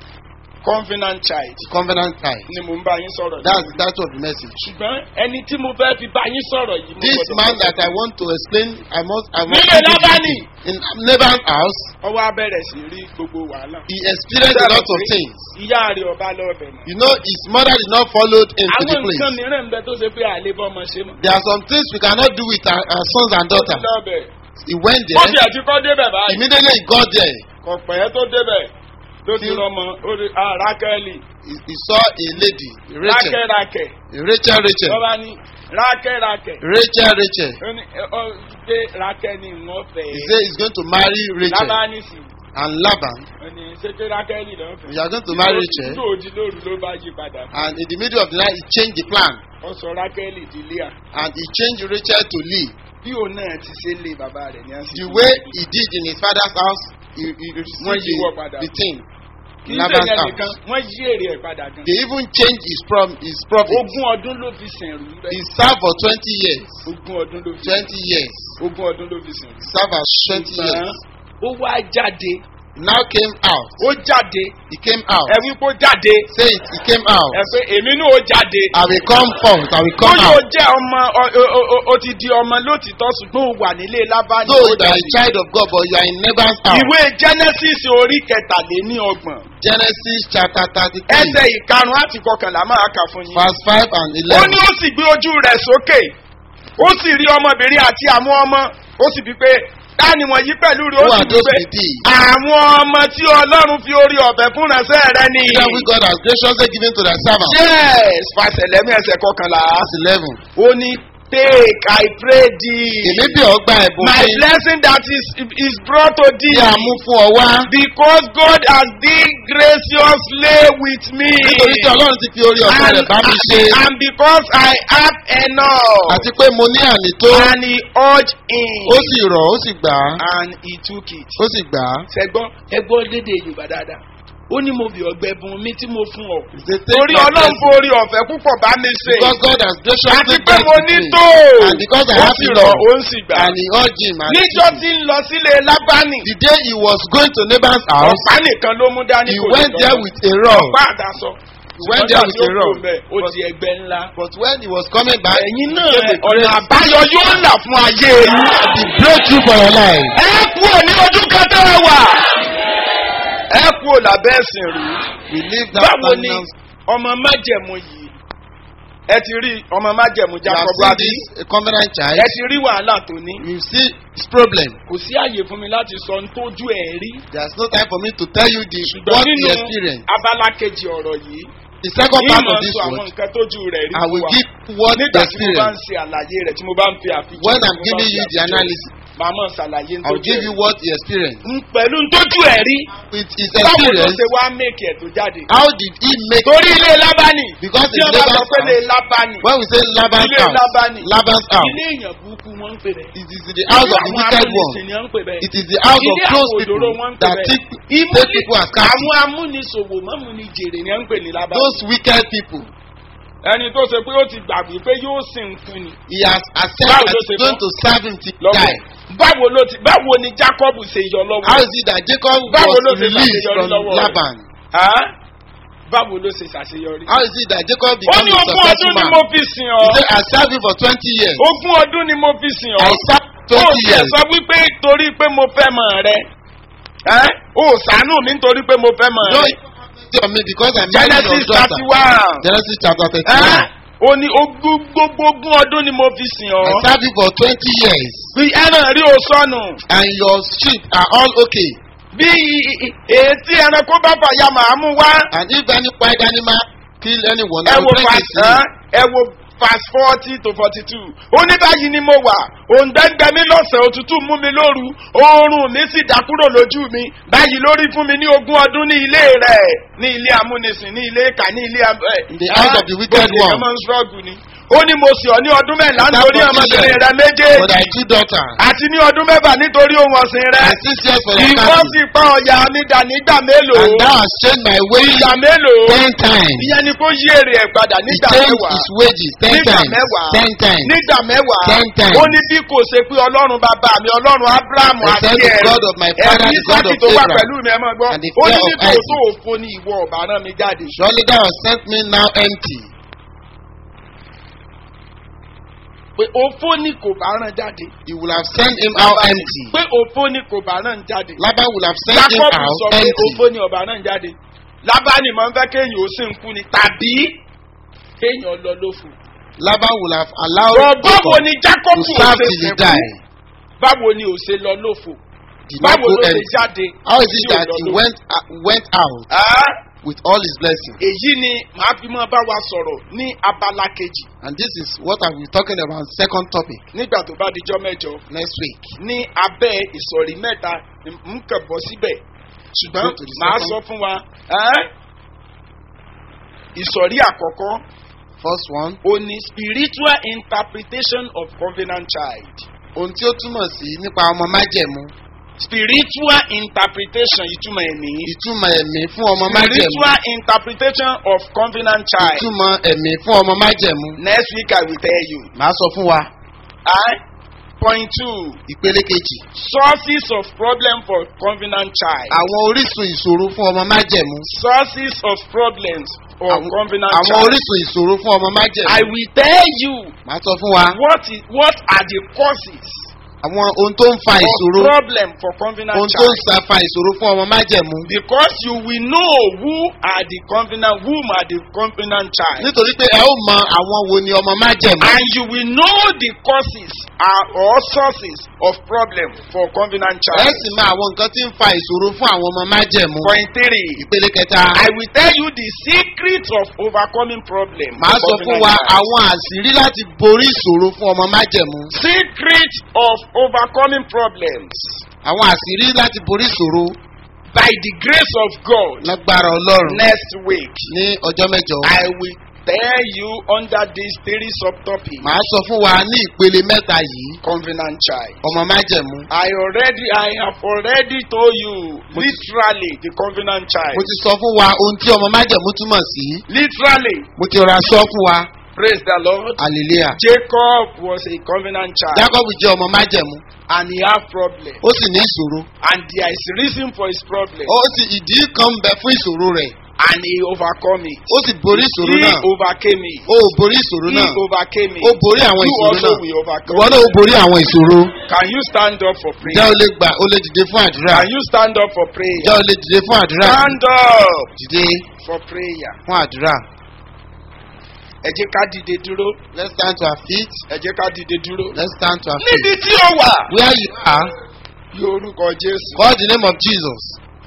covenant child The covenant child. ni mo ń bá yín sọ̀rọ̀ That's lórí. the title of the message. ṣùgbọ́n ẹni tí mo fẹ́ fi bá yín sọ̀rọ̀ yìí. mo This gbọ́dọ̀ man sọ that I fún want to explain, I must, I must. Nílé give you Lábánì. In Laban's house, yín. ọwọ́ abẹ́rẹ́ sí rí gbogbo wàhálà. he experienced a lot of things. ìyá rẹ̀ ọba lọ́ọ̀bẹ̀ mọ́. You know, his mother did not follow him to the àwọn nǹkan place. mìíràn ń bẹ tó ṣe pé àlebọ́ ọmọ ṣe mọ́. There are some things we cannot do with our, our sons and ó ti daughters. lọ́ọ̀bẹ̀. He went ó there. ti àti kọ́ débẹ̀ báyìí. Immediately he got there. kò pẹ́ tó débẹ̀ ló ti Tí- rọmọ ó rí ah, rákẹ́lì He, he saw a lady, Rachel. rákẹ́rákẹ́ Rachel, Rachel. lọ́ba ní rákẹ́rákẹ́ Rachel, Rachel. ó ní ẹ, ọ pé rákẹ́ ni wọ́n fẹ́ He said he's going to marry Rachel. lábá ní sí And Laban, ó ní ṣé pé rákẹ́lì ló ń fẹ́. you are going to marry Rachel. tó di lóru ló bá yí padà And in the middle of the night, he changed the plan. ó sọ rákẹ́lì di Líà And he changed Rachel to Lee. bí òun náà ti ṣe lé bàbá rẹ̀ ní àsìkò. The way he did in his father's house, he, he Wọ́n received yí wọ́ the, padà. the thing. kì í ṣe Laban's yẹn house. nìkan wọ́n yí èrè ẹ̀ padà gan. They even changed his, prom, his profit. ogún ọdún ló fi sìn rú He bẹ́ẹ̀. served for 20 years. ogún ọdún ló fi 20 years. ogún ọdún ló fi sìn rú. Served as 20 years. ó wá jáde Now came out. ó jáde He came out. ẹ wí pé ó jáde Say it, he came out. ẹ pé èmi náà ó jáde. I will come forth. I will ó come yóò out. jẹ́ ọmọ ọ- ọ- ọ- ọ- ó ti di ọmọ lótìtọ́ ṣùgbọ́n ó wà nílé lábánì. Though ó you are a jáde. child of God, but you are in neighbor's house. ìwé genesis orí kẹtàléní ọgbọ̀n Genesis chapter 33, ẹsẹ̀ ìkarùn-ún àti kọkànlá máa kà fún yín. verse 5 and ó 11. ní ó sì gbé ojú rẹ̀ sókè ó sì rí ọmọbìnrin àti àwọn ọmọ ó sì bí pé táni wọ̀nyí pẹ̀lú rẹ̀ ó Who sì are bí those pé with thee? àwọn ọmọ tí ọlọ́run fi orí ọ̀bẹ fún ránṣẹ́ rẹ ni. That which God has graciously given to thy servant. yes fàṣẹlẹ́mí ẹsẹ̀ kọkànlá Verse 11. ó ní take i pray thee Èmi bí ọgbà ẹ̀bùn my fún blessing that is is brought to tí thee a mú fún ọ wá. because God has dealt graciously with me Nítorí tí Ọlọ́run ti fi orí ọ̀fẹ́ rẹ̀ bá mi ṣe. and because I have enough Àti pé mo ní àní tó. and he urged him Ó sì rọ̀, ó sì gbà á. and he took it. Ó sì gbà á. ṣẹgbọ́n ẹgbọ́n lédè yorùbá dáadáa ó ní mo bí ọgbẹ́ bùn mi tí mo fún ọ. He said, "Take torí my ọlọ́run blessing." forí ọ̀fẹ́ púpọ̀ bá mi ṣe. Because God has graciously àti pé blessed mo ní me. tó. And because I ó have sì enough. rọ̀ ó ń sì gbà. And he urged him. And he níjọ́ took it. tí ń lọ sílé lábánì. The day he was going to neighbor's house, ọ̀pá nìkan ló mú dání he kò lè went lọ. there with a rod. ọ̀pá àdásọ. He went there with a rod. ó di ẹgbẹ́ ńlá. But when he was coming back, ẹ̀yin he náà came with ọ̀nà grace. àbáyọ yóò là fún ayé yín. The breakthrough for your life. ẹ kúrò ní ojú kẹtẹ wà. ẹ kúrò lábẹ́ ẹ̀sìn rú. We leave that báwo ni stagnant. ọmọ májẹ̀mú yìí ẹ ti rí ọmọ májẹ̀mú You have jacob seen abi this a covenant child. ẹ ti rí wàhálà tó ní You see his problem. kò sí àyè fún mi láti sọ ní tójú ẹ̀ rí There's no time for me to tell you the ṣùgbọ́n what he nínú experienced. abala kejì ọ̀rọ̀ yìí The second ní part mọ̀ of this sọ àwọn word, nǹkan tójú rẹ̀ rí I fún will wa give what he nígbà tí mo bá ń experienced. ṣe àlàyé rẹ̀ tí mo bá ń fi àfijọ́ When tí I'm mo bá ń giving fi you the àfijọ́. analysis, màá mọ̀ ṣàlàyé I will give you what he experienced. n pẹ̀lú ntójú ẹ̀ rí With his báwo ló experience, ṣe wá méèkì ẹ̀ tó jáde. how did he make torí ilé lábánì Because tí it's wọ́n bá sọ Laban's pé ilé house. lábánì When we say Laban's ilé house, lábánì Laban's house, ilé èèyàn burúkú wọ́n ń pè bẹ́ẹ̀. it is the house of the Àwọn wicked one. amúnisìn ni wọ́n ń pè bẹ́ẹ̀. It is the house of ilé close àwọn people òdòdó wọ́n ń pè that bẹ́ẹ̀. take, Ìmúlẹ̀- take people as captives. àwọn amúnisòwò mọ́múnijèrè ni wọ́n ń pè ní lábánì. Those wicked people, ẹni tó ṣe pé ó ti gbàgbé pé yóò sìn fún ni. he has accepted Báwo that ló he's ṣe going mọ̀? to serve him till he lọ́wọ́ die. báwo ló ti báwo ni jacob ṣe yọ How lọ́wọ́. is it that Jacob Báwo ló was ṣe released ṣàṣeyọrí from lọ́wọ́ rẹ̀? Laban? Hàn? báwo ló ṣe ṣàṣeyọrí. How is it that Jacob ó became ní a ogún successful ọdún ni man? mo fi sìn He ọ́. said, I served him for 20 years. ogún ọdún ni mo fi sìn I ọ́. served ó 20 tiẹ̀ years. sọ wípé torí pé mo fẹ́ mọ̀ rẹ. Ẹ́? ó ṣàánú mi nítorí pé mo fẹ́ mọ̀ No, rẹ. he on me because I married your genesis daughter. thirty one. Genesis chapter Ẹ́? 31. ó ní ogún gbogbo ogún ọdún ni mo fi sìn I ọ́. served you for 20 years. bí ẹran rí o sọnù. And your sheep are all okay. bí ètí ẹranko bá fàyà màá mú wá. And if any wild animal kill anyone, ẹ I wo will bring it verse to you. ẹ wo verse forty to forty two ó ní báyìí ni mo wà òǹdẹ́gbẹ́ mi lọ́sẹ̀ òtútù mú mi lóru oorun mi sì dá kúrò lójú mi báyìí lórí fún mi ní ogún ọdún ní ilé rẹ̀ ní ilé amúnisìn ní ilé ìkà ní ilé abẹ́. In the house of the wicked one. ọmọ ń ṣọ́ọ̀gù ni ó ní mo sì ọ ní ọdún mẹ́la After nítorí 40 ọmọbìnrin years, rẹ For méjèèjì thy two daughters. àti ní ọdún mẹ́fà nítorí ohun ọ̀sìn rẹ And six years for your ìwọ cattle. sì pa ọ̀yà mi dà nígbà mélòó And thou hast changed my wages ìgbà mélòó ten times. ìyẹn ni kó yí èrè ẹ̀ padà He nígbà changed mẹ́wàá his wages ten nígbà times. mẹ́wàá Ten times. nígbà mẹ́wàá Ten times. ó ní bí kò ṣe pé ọlọ́run bàbá mi ọlọ́run abrahamu The àti God of ẹ̀rù God of my father, ẹ̀rù the God isaki of tó wà Abraham, pẹ̀lú mi ẹ̀ mọ́ gbọ́ and the ó ní fear of nítorí Isaac. tó òfo ni ìwọ ọ̀bà náà mi jáde. Surely thou hast sent me now empty. pé òfo ni kò bá rán jáde. You will have sent him out empty. pé òfo ni kò bá rán jáde. Laban will have sent him jacob out sọ pé empty. òfo ni ọ̀bà rán jáde. lábánì máa ń fẹ́ kéèyàn ó sì ń kú ni tàbí kéèyàn lọ lófo. Laban will have allowed Bọ̀ báwo Jacob ni jacob to ò serve ṣe till he sìnkú? die. báwo ni ò ṣe lọ lófo? Did not báwo go ló ṣe empty. jáde? How is it tí ò that lọ he lófo? went uh, went out Ah, with all his blessings? èyí ni màá fi mọ́ bá wa sọ̀rọ̀ ní abala kejì And this is what I will be talking about. Second topic nígbà tó bá dijọ́ mẹ́jọ next week. ní abẹ́ ìsọ̀rí mẹ́ta ń kàn bọ́ síbẹ̀ ṣùgbọ́n Go to the màá second. sọ fún wa ẹ́n? ìsọ̀rí àkọ́kọ́ First one, ó ní spiritual interpretation of covenant child ohun tí ó túmọ̀ sí nípa ọmọ májẹ̀mú. spiritual interpretation ìtumọ̀ ẹ̀mí Ìtumọ̀ ẹ̀mí fún ọmọ májẹ̀mú. spiritual interpretation of covenant child Ìtumọ̀ ẹ̀mí fún ọmọ májẹ̀mú. next week I will tell you. Màá sọ fún wa. ẹ́n? point two Ìpele kejì. sources of problem for covenant child. Àwọn orísun ìṣòro fún ọmọ májẹ̀mú. sources of problems for Àwọn covenant àwọn child. orísun ìṣòro fún ọmọ I májẹ̀mú. will tell you Màá sọ fún wa. what is what are the causes Àwọn ohun tó ń fa of ìṣòro. problem for covenant Ohun tó ń child. sa fa ìṣòro fún ọmọ májẹ̀mú. Because you will know who are the covenant, whom are the covenant child, Nítorí pé ẹ ó mọ àwọn wo ni ọmọ májẹ̀mú. and you will know the causes are, or sources of problem for covenant Ẹ child. sì mọ àwọn nǹkan tí ń fa ìṣòro fún àwọn ọmọ májẹ̀mú. Point three. Ìpele kẹta. I will tell you the secret of overcoming problem. Màá for sọ fún covenant wa child. àwọn àṣírí láti borí ìṣòro fún ọmọ májẹ̀mú. secret of overcoming problems Àwọn àṣírí láti borí ìṣòro by the grace of God lágbára Ọlọ́run next week. ní ọjọ́ mẹ́jọ. I will tell you under these three subtopics Màá sọ fún wa ní ìpele mẹ́ta yìí covenant child. ọmọ májẹ̀mú. I already I have already told you literally the covenant Mo child. ti sọ fún wa ohun tí ọmọ májẹ̀mú túmọ̀ sí. Literally, Mo ti rọra sọ fún wa. praise the Lord. Hallelujah. Jacob was a covenant child Jacob jẹ́ ọmọ májẹ̀mú. and he had problem Ó sì ní ìṣòro. and there is reason for his problem Ó sì ìdí kan ń bẹ fún ìṣòro rẹ̀. and he overcome it. Ó sì borí ìṣòro He náà. overcame it. Ó ò borí ìṣòro He náà. overcame it. Ó borí àwọn You ìṣòro also náà. will overcome. Ìwọ náà ó borí àwọn ìṣòro. Can you stand up for Ǹjẹ́ prayer? o lè gbà o lè dìde fún àdúrà? Can you stand up for prayer? Ǹjẹ́ o lè dìde fún àdúrà? Stand up Dìde for prayer. fún àdúrà. Ẹ jẹ́ ká dìde dúró. Let's stand to our feet. Ẹ jẹ́ ká dìde dúró. Let's stand to our Níbi feet. tí ó wà. Where you are, Bí orúkọ Jésù. call the name of Jesus.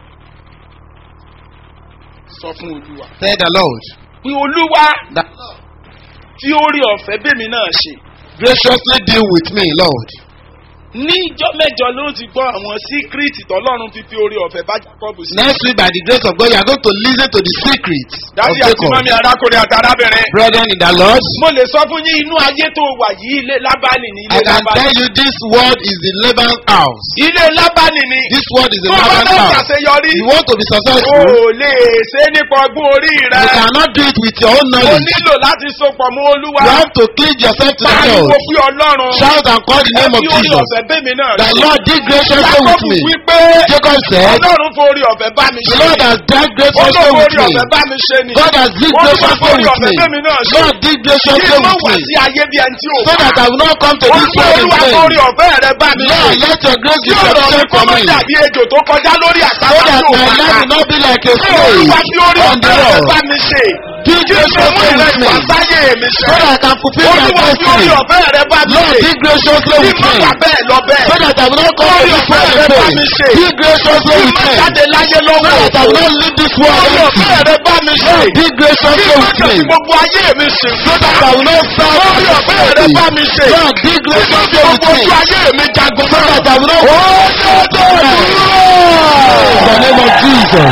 Sọ fún Olúwa. Tell the Lord Pé Olúwa that tí ó rí ọ̀fẹ́ bèmi náà ṣe. graciously deal with me, Lord. ní ìjọ mẹ́jọ ló ti gbọ́ àwọn síkírìtì tọ́lọ́run fi fi orí ọ̀fẹ́ bá jákọ́bù sí. Next week, by the grace of God, you are going to listen to the secrets of dájú àti Jacob. mọ́mí arákùnrin àti arábìnrin. Brethren in the Lord, mo lè sọ fún yín inú ayé tó wà yìí ilé lábánì ní I ilé can lábánì. tell you this word is the Laban's house. ilé lábánì ni. This word is the tó bá Laban's fẹ́ house. ṣàṣeyọrí. You want to be o successful, lè ṣe é nípa ọgbọ́n orí rẹ. you cannot do it with your own o knowledge. nílò láti sopọ̀ mọ́ olúwa. You have to cleanse yourself to the pariwo Lord. fún ọlọ́run. Shout and call the name of Ẹ fi orí Jesus. ọ̀fẹ́ bẹ́mi náà. The Lord did graciously Jákọ́bù with me. wípé Jacob said, ọlọ́run forí ọ̀fẹ́ bá mi The ṣe. Lord has dealt graciously Olóòwò with orí me. ọ̀fẹ́ bá mi ṣe ni. God has dealt Olúwa graciously forí with ọ̀fẹ́ me. bẹ́mi náà ṣe. Lord did Kí graciously n má with wá me. sí ayé bí ẹni tí ò So bá. that I will not come to this Olúwa world in olúwa vain. forí ọ̀fẹ́ rẹ bá mi ṣe. Lord, let your grace be Kí ọ̀rọ̀ mi sufficient kó for má me. dàbí ejò tó kọjá lórí So àtàwọn that tí ò my bá life ká. will not be like a Kí slave olúwa fi orí on the ọ̀fẹ́ rẹ road. bá mi ṣe. Did Kí n ṣe mú graciously ìrẹ́ with me. ìwà sáyé mi ṣe. So that I can fulfill my Olúwa fi orí destiny. ọ̀fẹ́ rẹ bá mi Lord, ṣe. did graciously Kí with n má me. wà bẹ́ẹ̀ lọ bẹ́ẹ̀. So that I will not come to Orí this ọ̀fẹ́ world rẹ in bá vain. mi ṣe. Did graciously Kí n with má me. jáde láyé So lọ́wọ́ that I will òfò. not leave this world Orí empty. ọ̀fẹ́ rẹ bá mi ṣe. Lord, did graciously Kí n má with jẹ́ me. kí gbogbo ayé mi sìn. So that I will not serve Orí ọ̀fẹ́ rẹ bá mi ṣe. Lord, did Kí n má graciously fi with gbogbo me. ojú ayé mi jagun So náà. that I will not Ó yẹ kó dúró. In the name of Jesus.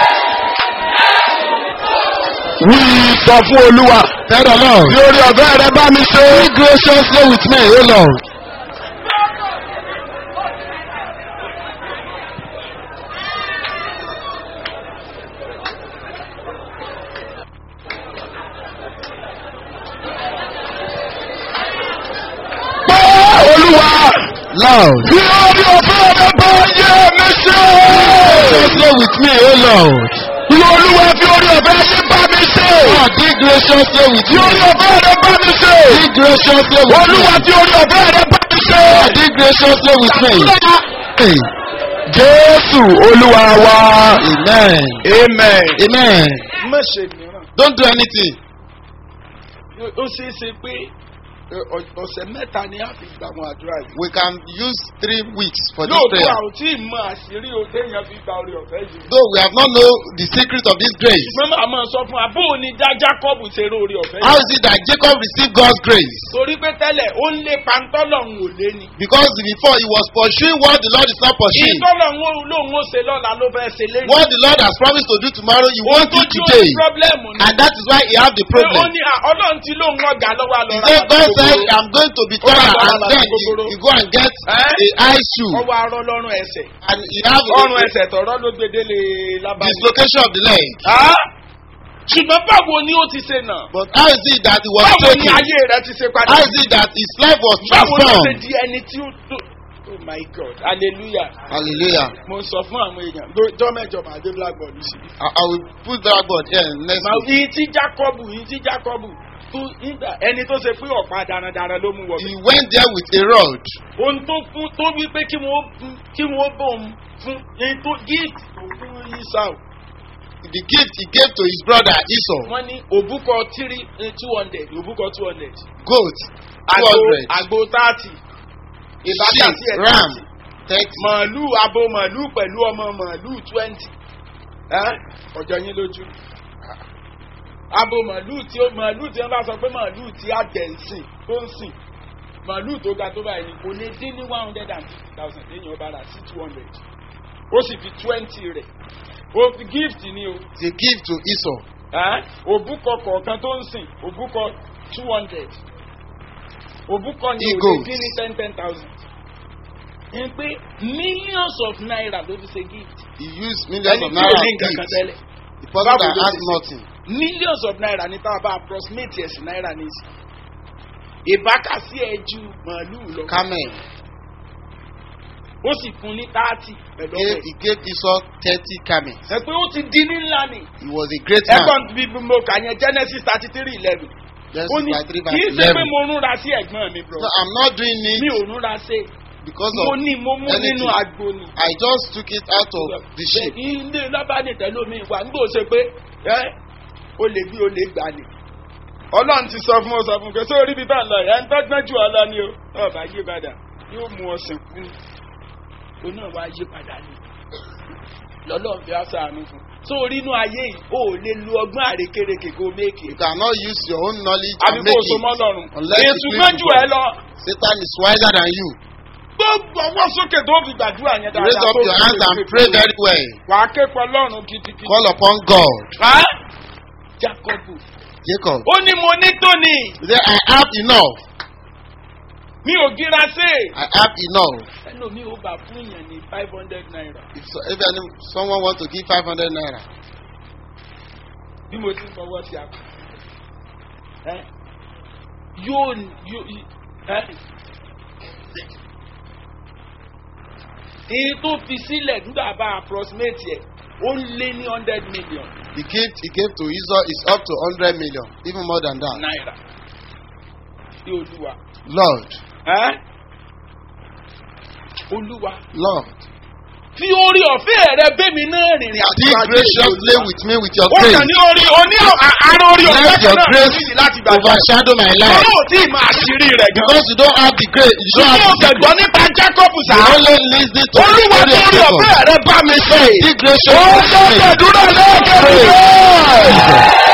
Wí sọ fún Olúwa. Tell the Lord. Bí orí ọ̀fẹ́ rẹ bá mi ṣe. Be graciously with me, O Lord. Pé Olúwa. Lord. Bí orí ọ̀fẹ́ rẹ bá yé mi ṣe. Graciously with me, O Lord. Bí Olúwa fi orí ọ̀fẹ́ yé bá mi ṣe. Lord, be graciously with Bí me. orí ọ̀fẹ́ rẹ bá mi ṣe. Be graciously with me. Olúwa fi orí ọ̀fẹ́ rẹ bá mi ṣe. Lord, be graciously with me. Hey. Jésù Olúwa wa. Amen. Amen. Amen. Má ṣe mìíràn. Don't do anything. Ó ṣeé ṣe pé ẹ, ọ- ọ̀sẹ̀ mẹ́ta ni a fi gbà wọn àdúrà yìí. We can use three weeks for this Lóòótọ́ prayer. àwọn tí ì mọ àṣírí o téèyàn fi gba orí ọ̀fẹ́ yìí. Though we have not know the secret of this grace. Ṣùgbọ́n màá máa sọ fún wa bó o ní dá Jákọ́bù ṣe rí orí ọ̀fẹ́ How yìí. is it that Jacob received God's grace? Torí pé tẹ́lẹ̀ ó ń lé pantọ́lọ̀hún ò lé ni. Because before he was pursuing what the Lord is not pursuing. Ìtọ́lọ̀hún lòun ó ṣe lọ́la ló fẹ́ ṣe lẹ́yìn. What the Lord has promised to do tomorrow, you Ohun want tó it tí ó today. ní pírọ́blẹ́mù ni. And that is why he have the Pé ó problem. ní à, Ọlọ́run tí lóun ọ̀gá lọ́wọ́ He àlọ́ said, God said, I'm going to be tired and then you, you go and get Eh? a high shoe ọwọ́ arọ́ lọ́rùn ẹsẹ̀. and you have Ọrùn a ẹsẹ̀ tọ̀rọ̀ ló gbedele lábàáyé. dislocation of the leg. Ah! Ṣùgbọ́n báwo ni ó ti ṣe náà? But how is it that he was Báwo ni taken? ayé rẹ ti ṣe padà? How is it that his life was Báwo ló ṣe transformed? di ẹni tí ó tó? Oh my God! Hallelujah! Hallelujah. Mo sọ fún àwọn èèyàn lọ́jọ́ mẹ́jọ màá dé blackboard sí. I, I will put that board here next Màá week. yìí tí Jákọ́bù yìí tí Jákọ́bù tó nígbà ẹni tó ṣe pé ọ̀pá darandaran ló mú wọ̀ He went there with a rod. ohun tó fún tó wí pé kí wọ́n fún- kí wọ́n bọ̀ ń fún èyí tó gift tó fún Esau The gift he gave to his brother Esau, wọ́n ní òbúkọ three two hundred òbúkọ two hundred goat, àgbo 200, àgbo thirty ìbátan sí sheep, ẹ̀ ram, thirty 30. màálù abo màálù pẹ̀lú ọmọ màálù twenty ọjọ́ yín lójú abo màálù tí ó màálù tí wọ́n bá sọ pé màálù tí àgbẹ̀ ń sìn tó ń sìn màálù tó ga tó báyìí ni kò lè dín ní one hundred and fifty thousand lẹ́yìn ọba rà sí two hundred ó sì fi twenty rẹ̀ ó fi gift ni o It's a gift to Esau. ẹ́ òbúkọ kọ̀ọ̀kan tó ń sìn òbúkọ two hundred òbúkọ ni ò lè Eagles. dín ní ten ten thousand ní pé millions of naira ló fi ṣe gift He used millions ẹni of tí ò naira ní as nǹkan kan gift. tẹ́lẹ̀ The person Báwo that ló has ṣe ṣe? nothing. millions of naira ní tá a bá approximate ẹ̀sìn náírà ní sí ìbákasí ẹ̀ ju màálù lọ Camel. ó sì fún ní thirty pẹ̀lú Gave, ọ̀rẹ́ he gave Esau 30 camels. ẹ pé ó ti di ní ńlá ni He was a great man. ẹ̀gbọ́n bí mo kà yẹn genesis thirty three eleven Genesis ó ní 33 kì í verse ṣe pé 11. mo rúnra sí ẹ̀gbọ́n mi bro No, I'm not doing mi it ò rúnra sí because mo of ní mo mú anything. nínú agbo ni. I just took it out of the sheep. ilé lábàánì tẹ́lómi wà ń gbò ṣe pé ẹ́ o lè bí o lè gbà ní. ọlọ́run ti sọ fún ọ sọ fún pé sórí bí bá ń lọ ẹ̀ ń tọ́gbọ́n jù ọ lọ ni o ọba yí padà yóò mú ọ sìnkú ni o náà wá yí padà ni lọ́lọ́run fi aṣọ àánú fún sórí inú ayé yìí o ò lè lu ọgbọ́n àrékérekè kó méèkì You cannot use your own knowledge àbí and kó make o so mọ́ it. lọ́rùn Unless you ètò please gbọ́n jù God. ẹ lọ Satan is wiser than you. bó tó gbọ́wọ́ sókè tó fi gbàdúrà yẹn dáadáa. Raise up tó your fi hands lè and fi pray pray. very well. wàá ké pọ̀ lọ́rùn gidigidi. Call upon God. Ẹ́? Jacobu. Jacob. ó ní mo ní tóní He said, I have enough. mi ò gíra sí. I have enough. ẹnu mi ò bá fún yẹn ní five hundred naira. If, so, if any, someone wants to give 500 naira, bí mo ti ń fọwọ́ sí àpò. Ẹ́? yóò yóò ẹ́? èyí tó fi sílẹ̀ nígbà bá approximate yẹ ó lé ní hundred million the gift he gave to Esau is up to 100 million, even more than that. naira sí olúwa. Lord, Ẹ́? olúwa Lord, fi orí ọ̀fẹ́ rẹ bẹ́mi náà rìnrìn àjò be ajé graciously Olúwa. with me with your ó grace. kàn ní orí oní ara orí ọ̀fẹ́ Let kan your náà grace níyì láti gbàgbọ́. overshadow my life. Ọlọ́run tí ì máa ṣírí rẹ̀ gan. Because you don't have the grace, you don't Ṣé o have the gbẹ̀gbọ́ secret. nípa Jákọ́bù sá? You only listen to the Olúwa story tó of rí Jacob. ọ̀fẹ́ rẹ bá mi ṣe. Be Ó gracious tó with me. gbẹ̀dúrà lẹ́ẹ̀kẹ́